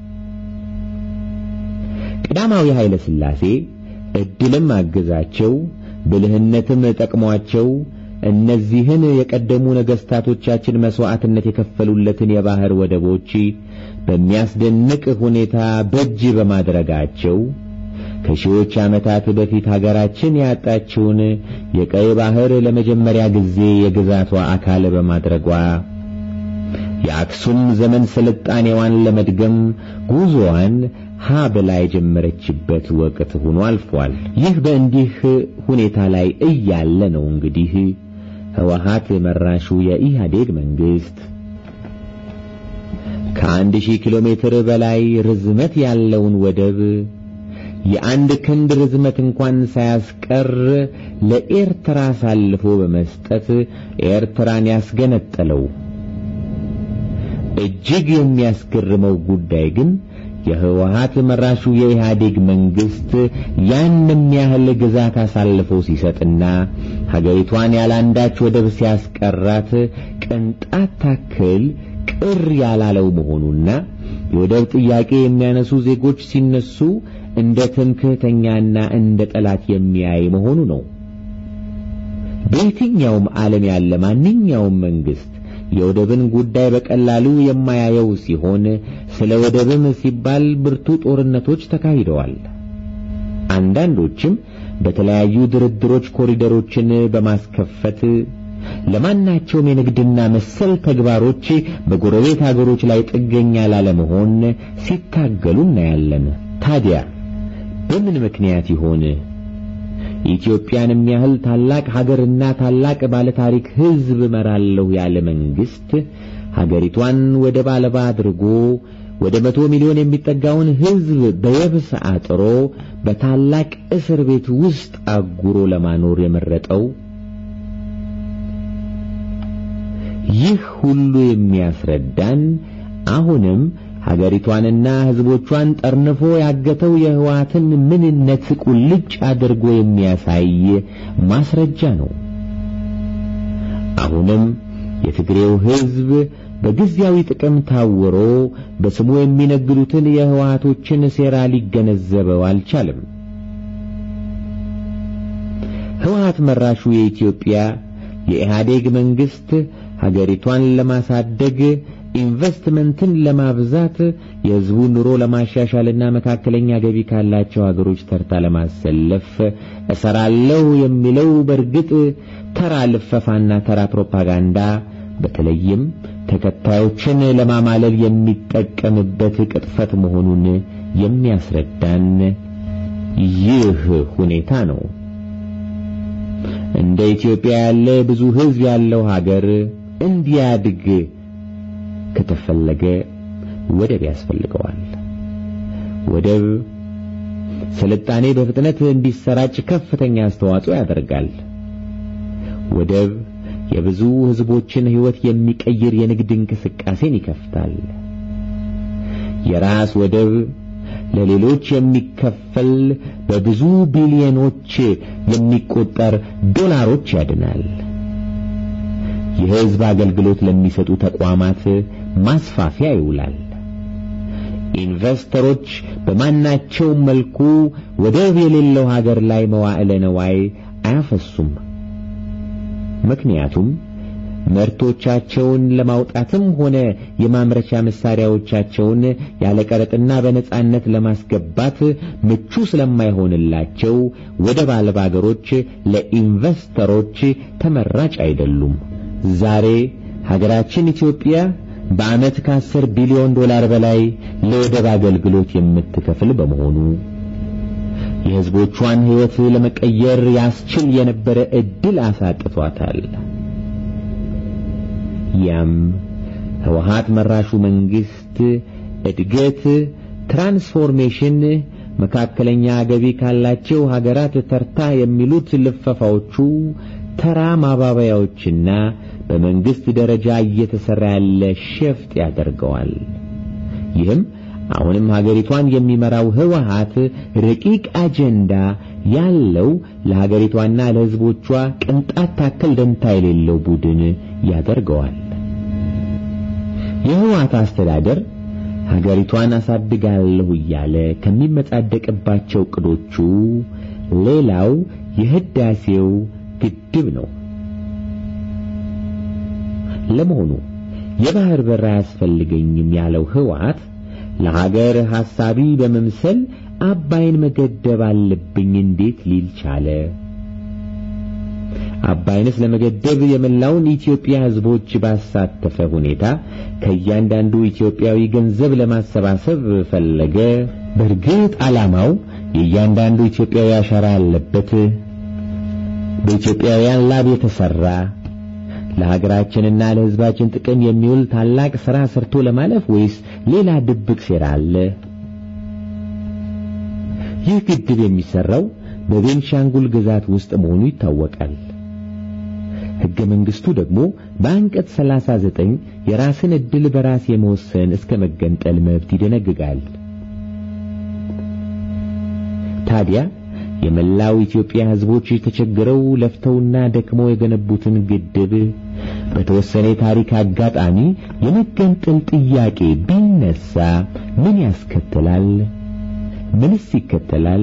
ቀዳማዊ ኃይለ ሥላሴ ዕድልም አገዛቸው፣ ብልህነትም ጠቅሟቸው እነዚህን የቀደሙ ነገሥታቶቻችን መሥዋዕትነት የከፈሉለትን የባሕር ወደቦች በሚያስደንቅ ሁኔታ በእጅ በማድረጋቸው ከሺዎች ዓመታት በፊት ሀገራችን ያጣችውን የቀይ ባሕር ለመጀመሪያ ጊዜ የግዛቷ አካል በማድረጓ የአክሱም ዘመን ስልጣኔዋን ለመድገም ጉዞዋን ሀ ብላ የጀመረችበት ወቅት ሆኖ አልፏል። ይህ በእንዲህ ሁኔታ ላይ እያለ ነው እንግዲህ ህወሓት መራሹ የኢህአዴግ መንግስት ከአንድ ሺህ ኪሎ ሜትር በላይ ርዝመት ያለውን ወደብ የአንድ ክንድ ርዝመት እንኳን ሳያስቀር ለኤርትራ አሳልፎ በመስጠት ኤርትራን ያስገነጠለው። እጅግ የሚያስገርመው ጉዳይ ግን የህወሓት መራሹ የኢህአዴግ መንግስት ያንም ያህል ግዛት አሳልፎ ሲሰጥና ሀገሪቷን ያላንዳች ወደብ ሲያስቀራት ቅንጣት ታክል ቅር ያላለው መሆኑና የወደብ ጥያቄ የሚያነሱ ዜጎች ሲነሱ እንደ ትምክህተኛና እንደ ጠላት የሚያይ መሆኑ ነው። በየትኛውም ዓለም ያለ ማንኛውም መንግስት የወደብን ጉዳይ በቀላሉ የማያየው ሲሆን ስለ ወደብም ሲባል ብርቱ ጦርነቶች ተካሂደዋል። አንዳንዶችም በተለያዩ ድርድሮች ኮሪደሮችን በማስከፈት ለማናቸውም የንግድና መሰል ተግባሮች በጎረቤት አገሮች ላይ ጥገኛ ላለመሆን ሲታገሉ እናያለን። ታዲያ በምን ምክንያት ይሆን ኢትዮጵያን የሚያህል ታላቅ ሀገርና ታላቅ ባለታሪክ ሕዝብ እመራለሁ ያለ መንግስት ሀገሪቷን ወደብ አልባ አድርጎ ወደ መቶ ሚሊዮን የሚጠጋውን ሕዝብ በየብስ አጥሮ በታላቅ እስር ቤት ውስጥ አጉሮ ለማኖር የመረጠው? ይህ ሁሉ የሚያስረዳን አሁንም ሀገሪቷንና ሕዝቦቿን ጠርንፎ ያገተው የህወሓትን ምንነት ቁልጭ አድርጎ የሚያሳይ ማስረጃ ነው። አሁንም የትግሬው ሕዝብ በጊዜያዊ ጥቅም ታውሮ በስሙ የሚነግዱትን የህወሓቶችን ሴራ ሊገነዘበው አልቻለም። ህወሓት መራሹ የኢትዮጵያ የኢህአዴግ መንግስት ሀገሪቷን ለማሳደግ ኢንቨስትመንትን ለማብዛት የህዝቡን ኑሮ ለማሻሻልና መካከለኛ ገቢ ካላቸው ሀገሮች ተርታ ለማሰለፍ እሰራለሁ የሚለው በእርግጥ ተራ ልፈፋና ተራ ፕሮፓጋንዳ በተለይም ተከታዮችን ለማማለል የሚጠቀምበት ቅጥፈት መሆኑን የሚያስረዳን ይህ ሁኔታ ነው። እንደ ኢትዮጵያ ያለ ብዙ ህዝብ ያለው ሀገር እንዲያድግ ከተፈለገ ወደብ ያስፈልገዋል። ወደብ ስልጣኔ በፍጥነት እንዲሰራጭ ከፍተኛ አስተዋጽኦ ያደርጋል። ወደብ የብዙ ህዝቦችን ህይወት የሚቀይር የንግድ እንቅስቃሴን ይከፍታል። የራስ ወደብ ለሌሎች የሚከፈል በብዙ ቢሊዮኖች የሚቆጠር ዶላሮች ያድናል። የህዝብ አገልግሎት ለሚሰጡ ተቋማት ማስፋፊያ ይውላል። ኢንቨስተሮች በማናቸውም መልኩ ወደብ የሌለው ሀገር ላይ መዋዕለ ነዋይ አያፈሱም። ምክንያቱም ምርቶቻቸውን ለማውጣትም ሆነ የማምረቻ መሳሪያዎቻቸውን ያለ ቀረጥና በነጻነት ለማስገባት ምቹ ስለማይሆንላቸው ወደብ አልባ አገሮች ለኢንቨስተሮች ተመራጭ አይደሉም። ዛሬ ሀገራችን ኢትዮጵያ በዓመት ከአስር ቢሊዮን ዶላር በላይ ለወደብ አገልግሎት የምትከፍል በመሆኑ የሕዝቦቿን ሕይወት ለመቀየር ያስችል የነበረ ዕድል አሳጥቷታል። ያም ህወሓት መራሹ መንግስት እድገት፣ ትራንስፎርሜሽን፣ መካከለኛ ገቢ ካላቸው ሀገራት ተርታ የሚሉት ልፈፋዎቹ ተራ ማባበያዎችና በመንግስት ደረጃ እየተሰራ ያለ ሸፍጥ ያደርገዋል። ይህም አሁንም ሀገሪቷን የሚመራው ህወሓት ረቂቅ አጀንዳ ያለው ለሀገሪቷና ለሕዝቦቿ ቅንጣት ታክል ደንታ የሌለው ቡድን ያደርገዋል። የህወሓት አስተዳደር ሀገሪቷን አሳድጋለሁ እያለ ከሚመጻደቅባቸው ቅዶቹ ሌላው የህዳሴው ግድብ ነው። ለመሆኑ የባህር በር አያስፈልገኝም ያለው ህወሓት ለሀገር ሐሳቢ በመምሰል አባይን መገደብ አለብኝ እንዴት ሊል ቻለ? አባይንስ ለመገደብ የመላውን ኢትዮጵያ ህዝቦች ባሳተፈ ሁኔታ ከእያንዳንዱ ኢትዮጵያዊ ገንዘብ ለማሰባሰብ ፈለገ። በእርግጥ ዓላማው የእያንዳንዱ ኢትዮጵያዊ አሻራ ያለበት በኢትዮጵያውያን ላብ የተሰራ ለሀገራችንና ለህዝባችን ጥቅም የሚውል ታላቅ ሥራ ሰርቶ ለማለፍ ወይስ ሌላ ድብቅ ሴራ አለ? ይህ ግድብ የሚሰራው በቤንሻንጉል ግዛት ውስጥ መሆኑ ይታወቃል። ሕገ መንግሥቱ ደግሞ በአንቀጽ 39 የራስን ዕድል በራስ የመወሰን እስከ መገንጠል መብት ይደነግጋል። ታዲያ የመላው ኢትዮጵያ ህዝቦች ተቸግረው ለፍተውና ደክመው የገነቡትን ግድብ በተወሰነ የታሪክ አጋጣሚ የመገንጠል ጥያቄ ቢነሳ ምን ያስከትላል? ምንስ ይከተላል?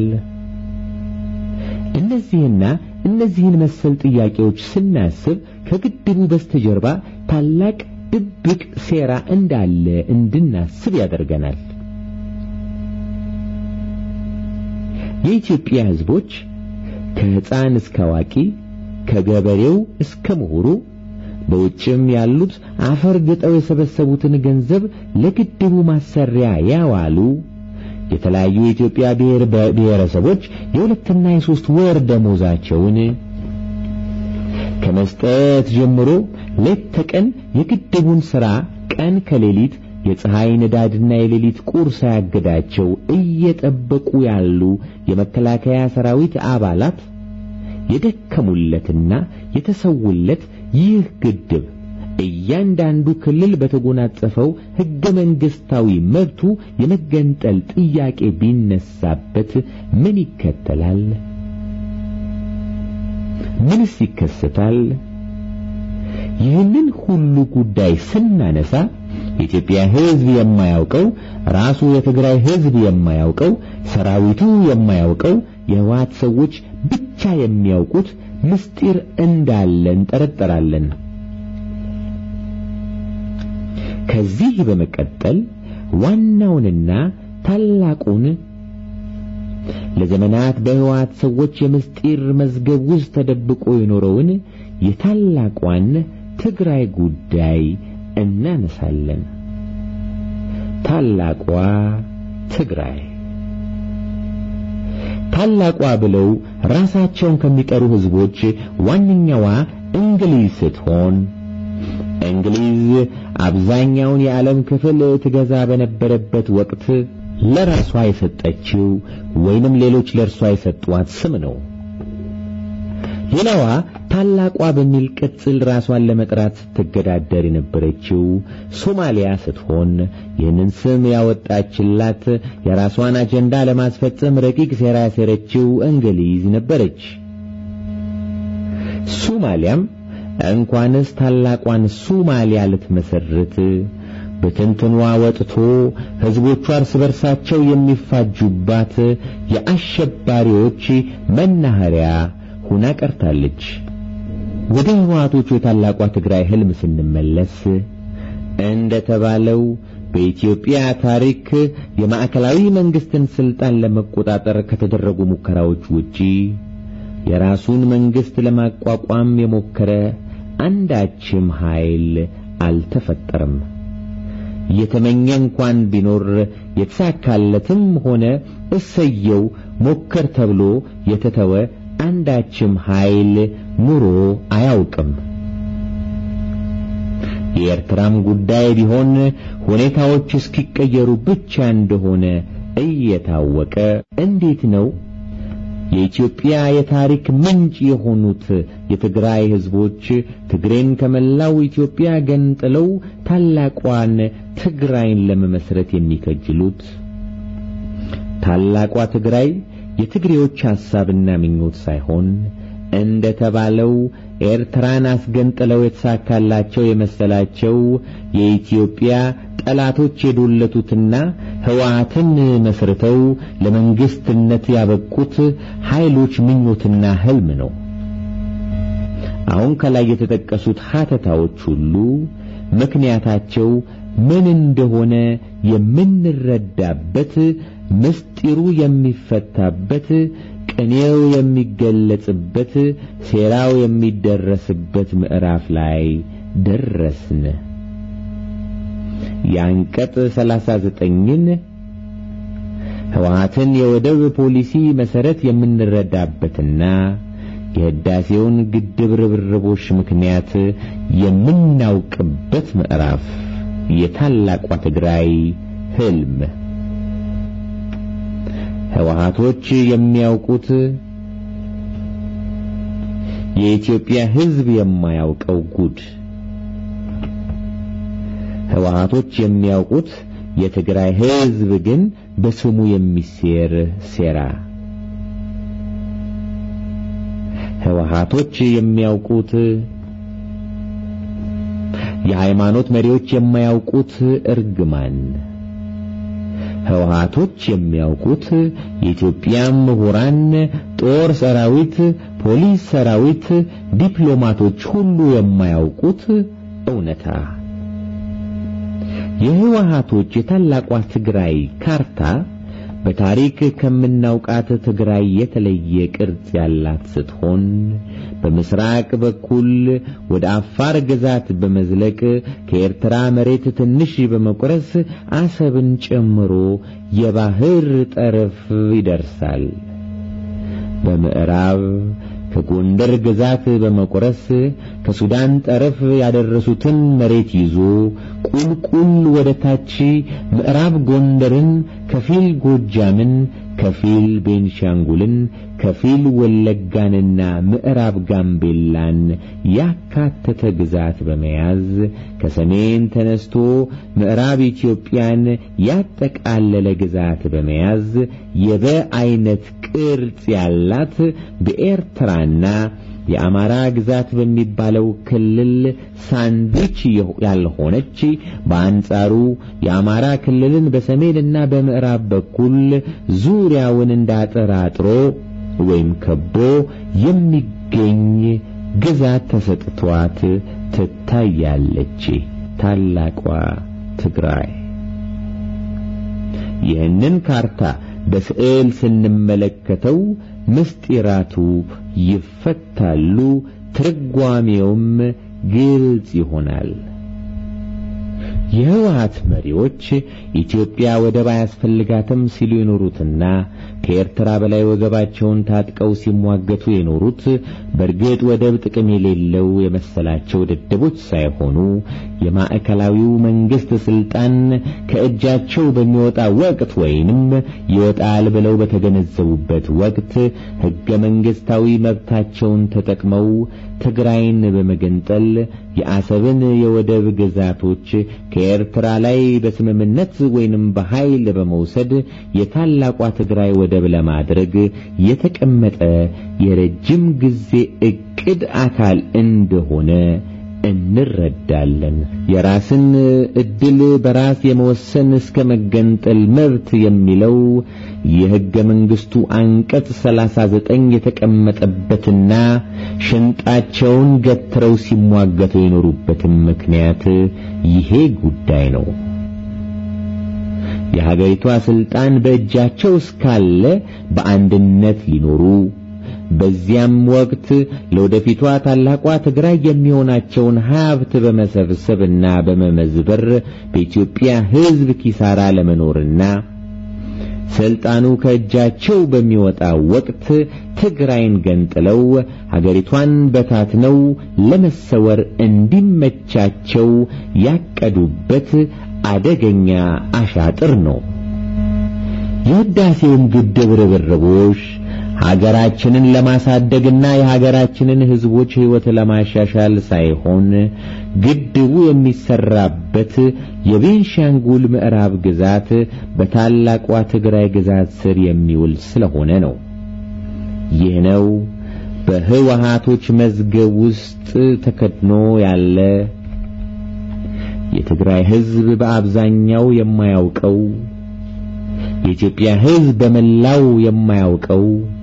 እነዚህና እነዚህን መሰል ጥያቄዎች ስናስብ ከግድቡ በስተጀርባ ታላቅ ድብቅ ሴራ እንዳለ እንድናስብ ያደርገናል። የኢትዮጵያ ሕዝቦች ከሕፃን እስከ አዋቂ ከገበሬው እስከ ምሁሩ በውጭም ያሉት አፈር ግጠው የሰበሰቡትን ገንዘብ ለግድቡ ማሰሪያ ያዋሉ የተለያዩ የኢትዮጵያ ብሔር ብሔረሰቦች የሁለትና የሶስት ወር ደሞዛቸውን ከመስጠት ጀምሮ ሌት ተቀን የግድቡን ሥራ ቀን ከሌሊት የፀሐይ ንዳድና የሌሊት ቁር ሳያግዳቸው እየጠበቁ ያሉ የመከላከያ ሰራዊት አባላት የደከሙለትና የተሰውለት ይህ ግድብ እያንዳንዱ ክልል በተጎናጸፈው ሕገ መንግሥታዊ መብቱ የመገንጠል ጥያቄ ቢነሳበት ምን ይከተላል? ምንስ ይከሰታል? ይህንን ሁሉ ጉዳይ ስናነሳ የኢትዮጵያ ሕዝብ የማያውቀው ራሱ የትግራይ ሕዝብ የማያውቀው ሰራዊቱ የማያውቀው የህወሓት ሰዎች ብቻ የሚያውቁት ምስጢር እንዳለ እንጠረጠራለን። ከዚህ በመቀጠል ዋናውንና ታላቁን ለዘመናት በህወሓት ሰዎች የምስጢር መዝገብ ውስጥ ተደብቆ የኖረውን የታላቋን ትግራይ ጉዳይ እናነሳለን። ታላቋ ትግራይ ታላቋ ብለው ራሳቸውን ከሚጠሩ ህዝቦች ዋነኛዋ እንግሊዝ ስትሆን እንግሊዝ አብዛኛውን የዓለም ክፍል ትገዛ በነበረበት ወቅት ለራሷ የሰጠችው ወይንም ሌሎች ለእርሷ የሰጧት ስም ነው። ሌላዋ ታላቋ በሚል ቅጽል ራሷን ለመጥራት ስትገዳደር የነበረችው ሶማሊያ ስትሆን ይህንን ስም ያወጣችላት የራሷን አጀንዳ ለማስፈጸም ረቂቅ ሴራ ያሴረችው እንግሊዝ ነበረች። ሶማሊያም እንኳንስ ታላቋን ሶማሊያ ልትመሰርት በትንትኗ ወጥቶ ሕዝቦቿ እርስ በርሳቸው የሚፋጁባት የአሸባሪዎች መናኸሪያ ሁና ቀርታለች። ወደ ህወሓቶቹ የታላቋ ትግራይ ህልም ስንመለስ እንደ ተባለው በኢትዮጵያ ታሪክ የማዕከላዊ መንግስትን ስልጣን ለመቆጣጠር ከተደረጉ ሙከራዎች ውጪ የራሱን መንግስት ለማቋቋም የሞከረ አንዳችም ኃይል አልተፈጠረም። የተመኘ እንኳን ቢኖር የተሳካለትም ሆነ እሰየው ሞከር ተብሎ የተተወ አንዳችም ኃይል ኑሮ አያውቅም። የኤርትራም ጉዳይ ቢሆን ሁኔታዎች እስኪቀየሩ ብቻ እንደሆነ እየታወቀ እንዴት ነው የኢትዮጵያ የታሪክ ምንጭ የሆኑት የትግራይ ህዝቦች ትግሬን ከመላው ኢትዮጵያ ገንጥለው ታላቋን ትግራይን ለመመስረት የሚከጅሉት? ታላቋ ትግራይ የትግሬዎች ሐሳብና ምኞት ሳይሆን እንደ ተባለው ኤርትራን አስገንጥለው የተሳካላቸው የመሰላቸው የኢትዮጵያ ጠላቶች የዶለቱትና ህወሓትን መስርተው ለመንግስትነት ያበቁት ኃይሎች ምኞትና ህልም ነው። አሁን ከላይ የተጠቀሱት ሀተታዎች ሁሉ ምክንያታቸው ምን እንደሆነ የምንረዳበት ምስጢሩ የሚፈታበት ቅኔው የሚገለጽበት ሴራው የሚደረስበት ምዕራፍ ላይ ደረስን። የአንቀጽ ሰላሳ ዘጠኝን ህወሓትን የወደብ ፖሊሲ መሰረት የምንረዳበትና የህዳሴውን ግድብ ርብርቦች ምክንያት የምናውቅበት ምዕራፍ የታላቋ ትግራይ ህልም ህወሓቶች የሚያውቁት የኢትዮጵያ ህዝብ የማያውቀው ጉድ ህወሓቶች የሚያውቁት የትግራይ ህዝብ ግን በስሙ የሚሴር ሴራ ህወሓቶች የሚያውቁት የሃይማኖት መሪዎች የማያውቁት እርግማን ህወሓቶች የሚያውቁት የኢትዮጵያ ምሁራን፣ ጦር ሰራዊት፣ ፖሊስ ሰራዊት፣ ዲፕሎማቶች ሁሉ የማያውቁት እውነታ የህወሓቶች የታላቋ ትግራይ ካርታ በታሪክ ከምናውቃት ትግራይ የተለየ ቅርጽ ያላት ስትሆን በምስራቅ በኩል ወደ አፋር ግዛት በመዝለቅ ከኤርትራ መሬት ትንሽ በመቁረስ አሰብን ጨምሮ የባህር ጠረፍ ይደርሳል። በምዕራብ ከጎንደር ግዛት በመቁረስ ከሱዳን ጠረፍ ያደረሱትን መሬት ይዞ ቁልቁል ወደ ታች ምዕራብ ጎንደርን፣ ከፊል ጎጃምን፣ ከፊል ቤንሻንጉልን፣ ከፊል ወለጋንና ምዕራብ ጋምቤላን ያካተተ ግዛት በመያዝ ከሰሜን ተነስቶ ምዕራብ ኢትዮጵያን ያጠቃለለ ግዛት በመያዝ የበ አይነት ቅርጽ ያላት በኤርትራና የአማራ ግዛት በሚባለው ክልል ሳንድዊች ያልሆነች በአንጻሩ የአማራ ክልልን በሰሜንና በምዕራብ በኩል ዙሪያውን እንዳጠራጥሮ ወይም ከቦ የሚገኝ ግዛት ተሰጥቷት ትታያለች ታላቋ ትግራይ። ይህንን ካርታ በስዕል ስንመለከተው ምስጢራቱ ይፈታሉ፣ ትርጓሜውም ግልጽ ይሆናል። የህወሓት መሪዎች ኢትዮጵያ ወደብ አያስፈልጋትም ሲሉ የኖሩትና ከኤርትራ በላይ ወገባቸውን ታጥቀው ሲሟገቱ የኖሩት በእርግጥ ወደብ ጥቅም የሌለው የመሰላቸው ደደቦች ሳይሆኑ የማዕከላዊው መንግስት ስልጣን ከእጃቸው በሚወጣ ወቅት ወይንም ይወጣል ብለው በተገነዘቡበት ወቅት ህገ መንግስታዊ መብታቸውን ተጠቅመው ትግራይን በመገንጠል የአሰብን የወደብ ግዛቶች ከኤርትራ ላይ በስምምነት ወይንም በኃይል በመውሰድ የታላቋ ትግራይ ወደብ ለማድረግ የተቀመጠ የረጅም ጊዜ እቅድ አካል እንደሆነ እንረዳለን። የራስን እድል በራስ የመወሰን እስከ መገንጠል መብት የሚለው የሕገ መንግሥቱ አንቀጽ 39 የተቀመጠበትና ሽንጣቸውን ገትረው ሲሟገቱ የኖሩበትም ምክንያት ይሄ ጉዳይ ነው። የሀገሪቷ ስልጣን በእጃቸው እስካለ በአንድነት ሊኖሩ በዚያም ወቅት ለወደፊቷ ታላቋ ትግራይ የሚሆናቸውን ሀብት በመሰብሰብና በመመዝበር በኢትዮጵያ ሕዝብ ኪሳራ ለመኖርና ስልጣኑ ከእጃቸው በሚወጣ ወቅት ትግራይን ገንጥለው ሀገሪቷን በታትነው ለመሰወር እንዲመቻቸው ያቀዱበት አደገኛ አሻጥር ነው። የህዳሴውም ግድብ ርብርቦች ሀገራችንን ለማሳደግና የሀገራችንን ሕዝቦች ሕይወት ለማሻሻል ሳይሆን ግድቡ የሚሰራበት የቤንሻንጉል ምዕራብ ግዛት በታላቋ ትግራይ ግዛት ስር የሚውል ስለሆነ ነው። ይህ ነው በህወሓቶች መዝገብ ውስጥ ተከድኖ ያለ የትግራይ ሕዝብ በአብዛኛው የማያውቀው የኢትዮጵያ ሕዝብ በመላው የማያውቀው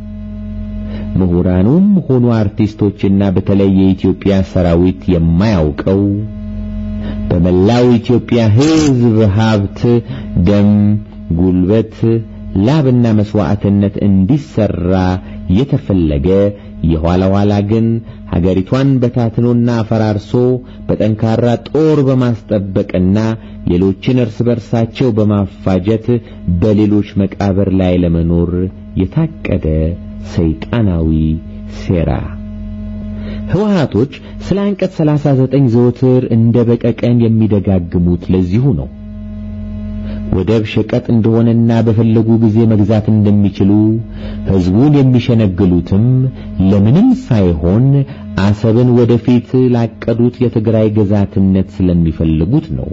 ምሁራኑም ሆኑ አርቲስቶችና በተለይ የኢትዮጵያ ሰራዊት የማያውቀው በመላው ኢትዮጵያ ሕዝብ ሀብት፣ ደም፣ ጉልበት፣ ላብና መስዋዕትነት እንዲሰራ የተፈለገ የኋላ ኋላ ግን ሀገሪቷን በታትኖና አፈራርሶ በጠንካራ ጦር በማስጠበቅና ሌሎችን እርስ በርሳቸው በማፋጀት በሌሎች መቃብር ላይ ለመኖር የታቀደ ሰይጣናዊ ሴራ። ህወሓቶች ስለ አንቀጽ 39 ዘወትር እንደ በቀቀን የሚደጋግሙት ለዚሁ ነው። ወደብ ሸቀጥ እንደሆነና በፈለጉ ጊዜ መግዛት እንደሚችሉ ህዝቡን የሚሸነግሉትም ለምንም ሳይሆን አሰብን ወደፊት ላቀዱት የትግራይ ግዛትነት ስለሚፈልጉት ነው።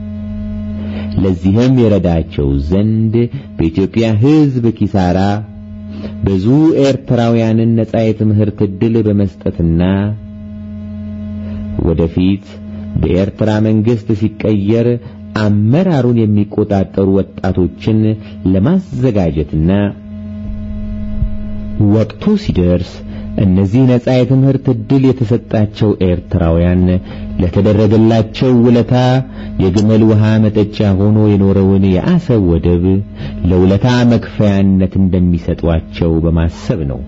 ለዚህም የረዳቸው ዘንድ በኢትዮጵያ ህዝብ ኪሳራ ብዙ ኤርትራውያንን ነጻ የትምህርት ዕድል በመስጠትና ወደፊት በኤርትራ መንግስት ሲቀየር አመራሩን የሚቆጣጠሩ ወጣቶችን ለማዘጋጀትና ወቅቱ ሲደርስ እነዚህ ነጻ የትምህርት ዕድል የተሰጣቸው ኤርትራውያን ለተደረገላቸው ውለታ የግመል ውሃ መጠጫ ሆኖ የኖረውን የአሰብ ወደብ ለውለታ መክፈያነት እንደሚሰጧቸው በማሰብ ነው።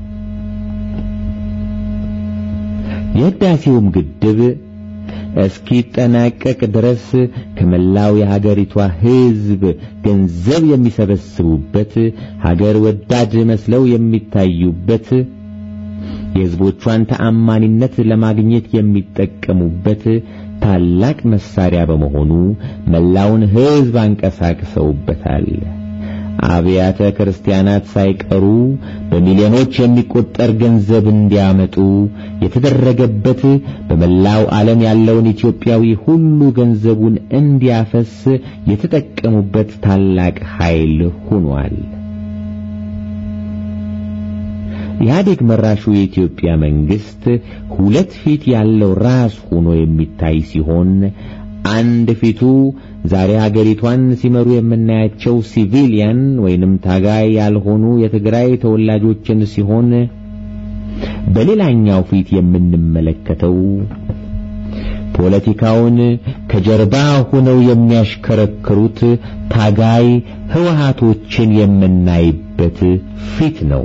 የህዳሴውም ግድብ እስኪጠናቀቅ ድረስ ከመላው የሀገሪቷ ሕዝብ ገንዘብ የሚሰበስቡበት ሀገር ወዳድ መስለው የሚታዩበት የሕዝቦቿን ተአማኒነት ለማግኘት የሚጠቀሙበት ታላቅ መሳሪያ በመሆኑ መላውን ሕዝብ አንቀሳቅሰውበታል። አብያተ ክርስቲያናት ሳይቀሩ በሚሊዮኖች የሚቆጠር ገንዘብ እንዲያመጡ የተደረገበት በመላው ዓለም ያለውን ኢትዮጵያዊ ሁሉ ገንዘቡን እንዲያፈስ የተጠቀሙበት ታላቅ ኃይል ሆኗል። ኢህአዴግ መራሹ የኢትዮጵያ መንግስት ሁለት ፊት ያለው ራስ ሆኖ የሚታይ ሲሆን አንድ ፊቱ ዛሬ ሀገሪቷን ሲመሩ የምናያቸው ሲቪሊያን ወይንም ታጋይ ያልሆኑ የትግራይ ተወላጆችን ሲሆን በሌላኛው ፊት የምንመለከተው ፖለቲካውን ከጀርባ ሆነው የሚያሽከረክሩት ታጋይ ህወሃቶችን የምናይበት ፊት ነው።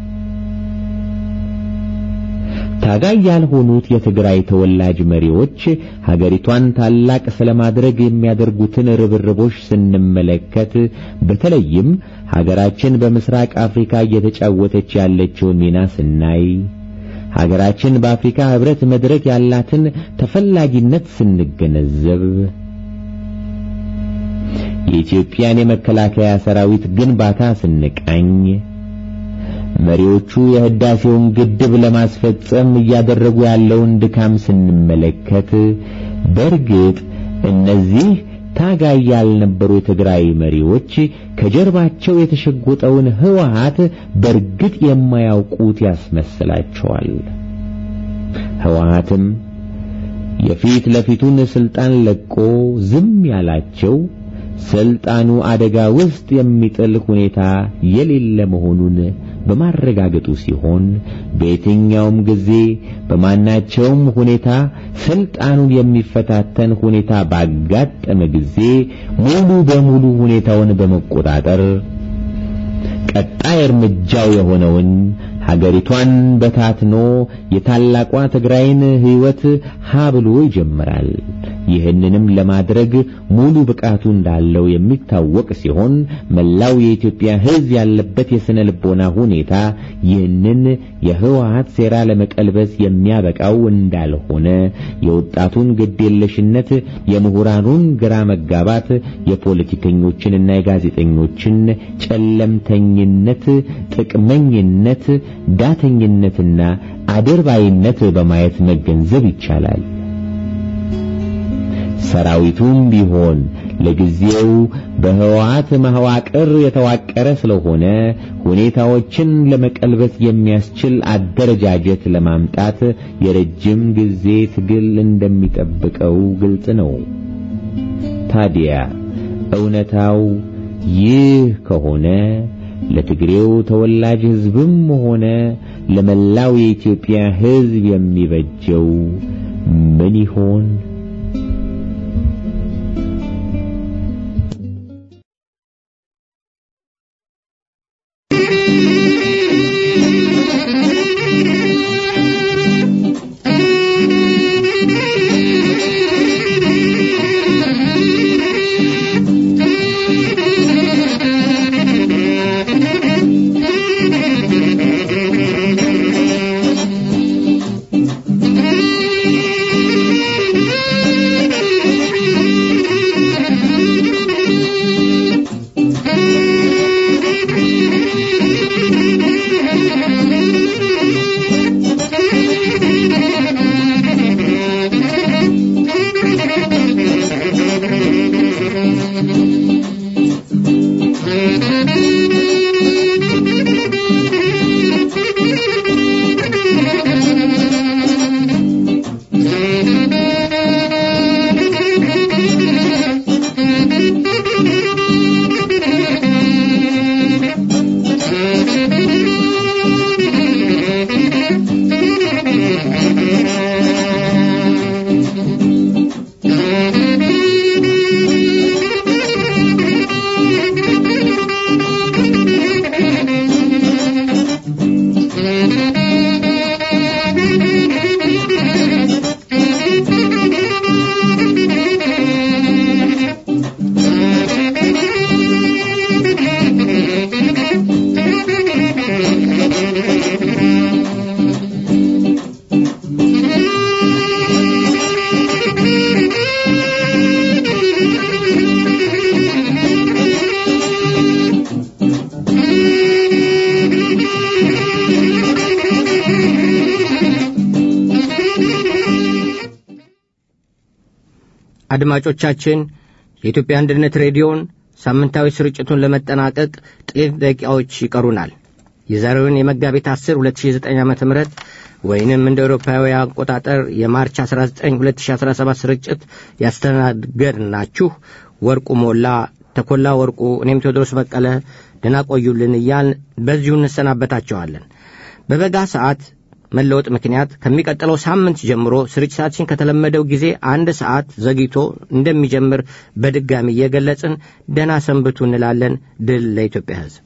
ታጋይ ያልሆኑት የትግራይ ተወላጅ መሪዎች ሀገሪቷን ታላቅ ስለማድረግ የሚያደርጉትን ርብርቦች ስንመለከት በተለይም ሀገራችን በምስራቅ አፍሪካ እየተጫወተች ያለችውን ሚና ስናይ ሀገራችን በአፍሪካ ህብረት መድረክ ያላትን ተፈላጊነት ስንገነዘብ የኢትዮጵያን የመከላከያ ሰራዊት ግንባታ ስንቃኝ መሪዎቹ የህዳሴውን ግድብ ለማስፈጸም እያደረጉ ያለውን ድካም ስንመለከት በእርግጥ እነዚህ ታጋይ ያልነበሩ የትግራይ መሪዎች ከጀርባቸው የተሸጎጠውን ህወሓት በእርግጥ የማያውቁት ያስመስላቸዋል። ህወሓትም የፊት ለፊቱን ስልጣን ለቆ ዝም ያላቸው ስልጣኑ አደጋ ውስጥ የሚጥል ሁኔታ የሌለ መሆኑን በማረጋገጡ ሲሆን በየትኛውም ጊዜ በማናቸውም ሁኔታ ስልጣኑን የሚፈታተን ሁኔታ ባጋጠመ ጊዜ ሙሉ በሙሉ ሁኔታውን በመቆጣጠር ቀጣይ እርምጃው የሆነውን ሀገሪቷን በታትኖ የታላቋ ትግራይን ህይወት ሀ ብሎ ይጀምራል። ይህንንም ለማድረግ ሙሉ ብቃቱ እንዳለው የሚታወቅ ሲሆን መላው የኢትዮጵያ ህዝብ ያለበት የስነ ልቦና ሁኔታ ይህንን የህወሓት ሴራ ለመቀልበስ የሚያበቃው እንዳልሆነ የወጣቱን ግዴለሽነት፣ የምሁራኑን ግራ መጋባት፣ የፖለቲከኞችንና የጋዜጠኞችን ጨለምተኝነት፣ ጥቅመኝነት፣ ዳተኝነትና አድርባይነት በማየት መገንዘብ ይቻላል። ሰራዊቱም ቢሆን ለጊዜው በህወሓት መዋቅር የተዋቀረ ስለሆነ ሁኔታዎችን ለመቀልበስ የሚያስችል አደረጃጀት ለማምጣት የረጅም ጊዜ ትግል እንደሚጠብቀው ግልጽ ነው። ታዲያ እውነታው ይህ ከሆነ ለትግሬው ተወላጅ ህዝብም ሆነ ለመላው የኢትዮጵያ ህዝብ የሚበጀው ምን ይሆን? Thank you. አድማጮቻችን የኢትዮጵያ አንድነት ሬዲዮን ሳምንታዊ ስርጭቱን ለመጠናቀቅ ጥቂት ደቂቃዎች ይቀሩናል። የዛሬውን የመጋቢት 10 2009 ዓ ም ወይንም እንደ አውሮፓዊ አቆጣጠር የማርች 19 2017 ስርጭት ያስተናገድናችሁ ወርቁ ሞላ፣ ተኮላ ወርቁ፣ እኔም ቴዎድሮስ በቀለ ደህና ቆዩልን እያል በዚሁ እንሰናበታቸዋለን። በበጋ ሰዓት መለወጥ ምክንያት ከሚቀጥለው ሳምንት ጀምሮ ስርጭታችን ከተለመደው ጊዜ አንድ ሰዓት ዘግይቶ እንደሚጀምር በድጋሚ እየገለጽን ደህና ሰንብቱ እንላለን። ድል ለኢትዮጵያ ሕዝብ።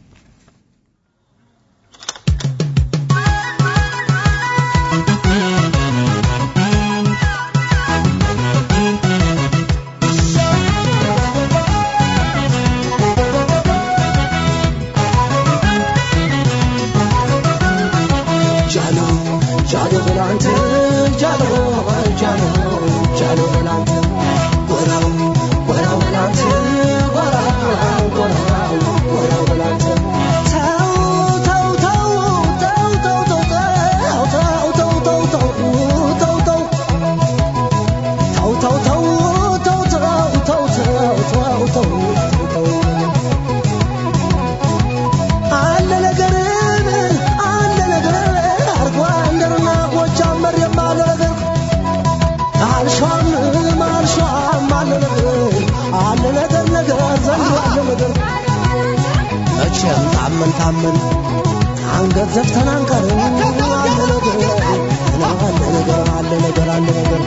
መቼም ታመን ታመን አንገት ዘፍተን አንቀርም። አለ ነገር አለ ነገር አለ ነገር አለ ነገር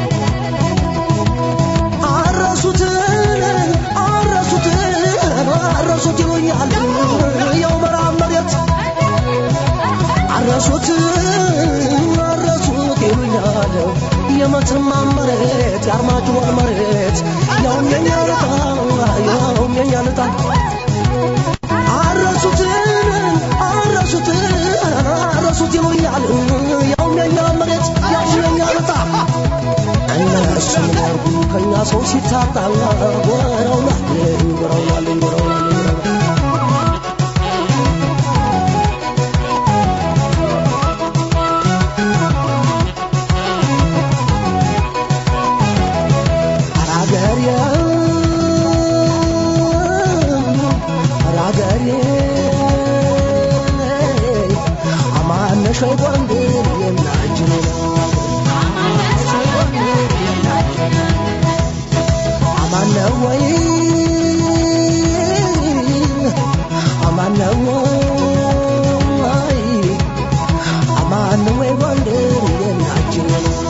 አረሱትን አረሱትን አረሱት ይሉኛል የው መራብ መሬት አረሱት አረሱት ይሉኛል የመተማ መሬት የአርማጭሆን መሬት ያውም የኛ ልጣ ያውም የኛ ልጣ አረሱትን አረሱትን አረሱት ይሉኛል ያውም የኛ መሬት ያውም የኛ ልጣ እነሱ ያርጉ ከኛ ሰው ሲታጣ ጎረውናል ጎረውናል ጎረውናል ሸይ ጎንደር የናጅን አማነ ወይ አማነ ወይ አማነ ወይ ጎንደር የናጅን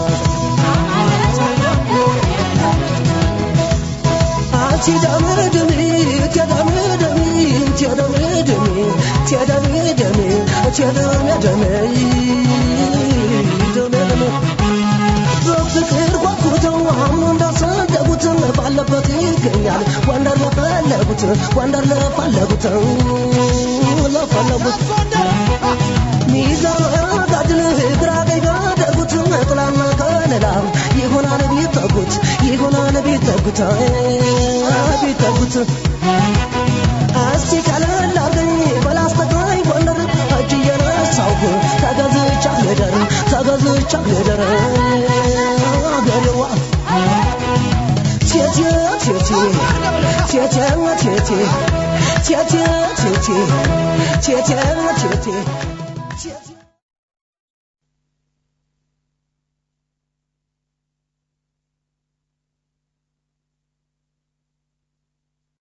አንቺ ደምድሚ ተደምድሚ ተደምድሚ ተደምድሚ ተደምድሚ ደምድሚ በፍቅር ጓጉተው አሁን እንዳሰደጉት ባለበት ይገኛል ወንደር ለፈለጉት ወንደር ለፈለጉት ለፈለጉት ሚዛን ጋድል ግራ ቀኝ ጋደጉት ጥላና ከለላ ይሆናል ቢጠጉት ይሆናል ቢጠጉት ቢጠጉት እስቲ ቀለል አርገኝ በላስተግራይ ጎንደር እጅ እየነሳሁ ተገዝቻ ልደር ተገዝቻ ልደር አገሬዋ ቴቴ ቴቴ ቴቴ ቴቴ ቴቴ ቴቴ ቴቴ ቴቴ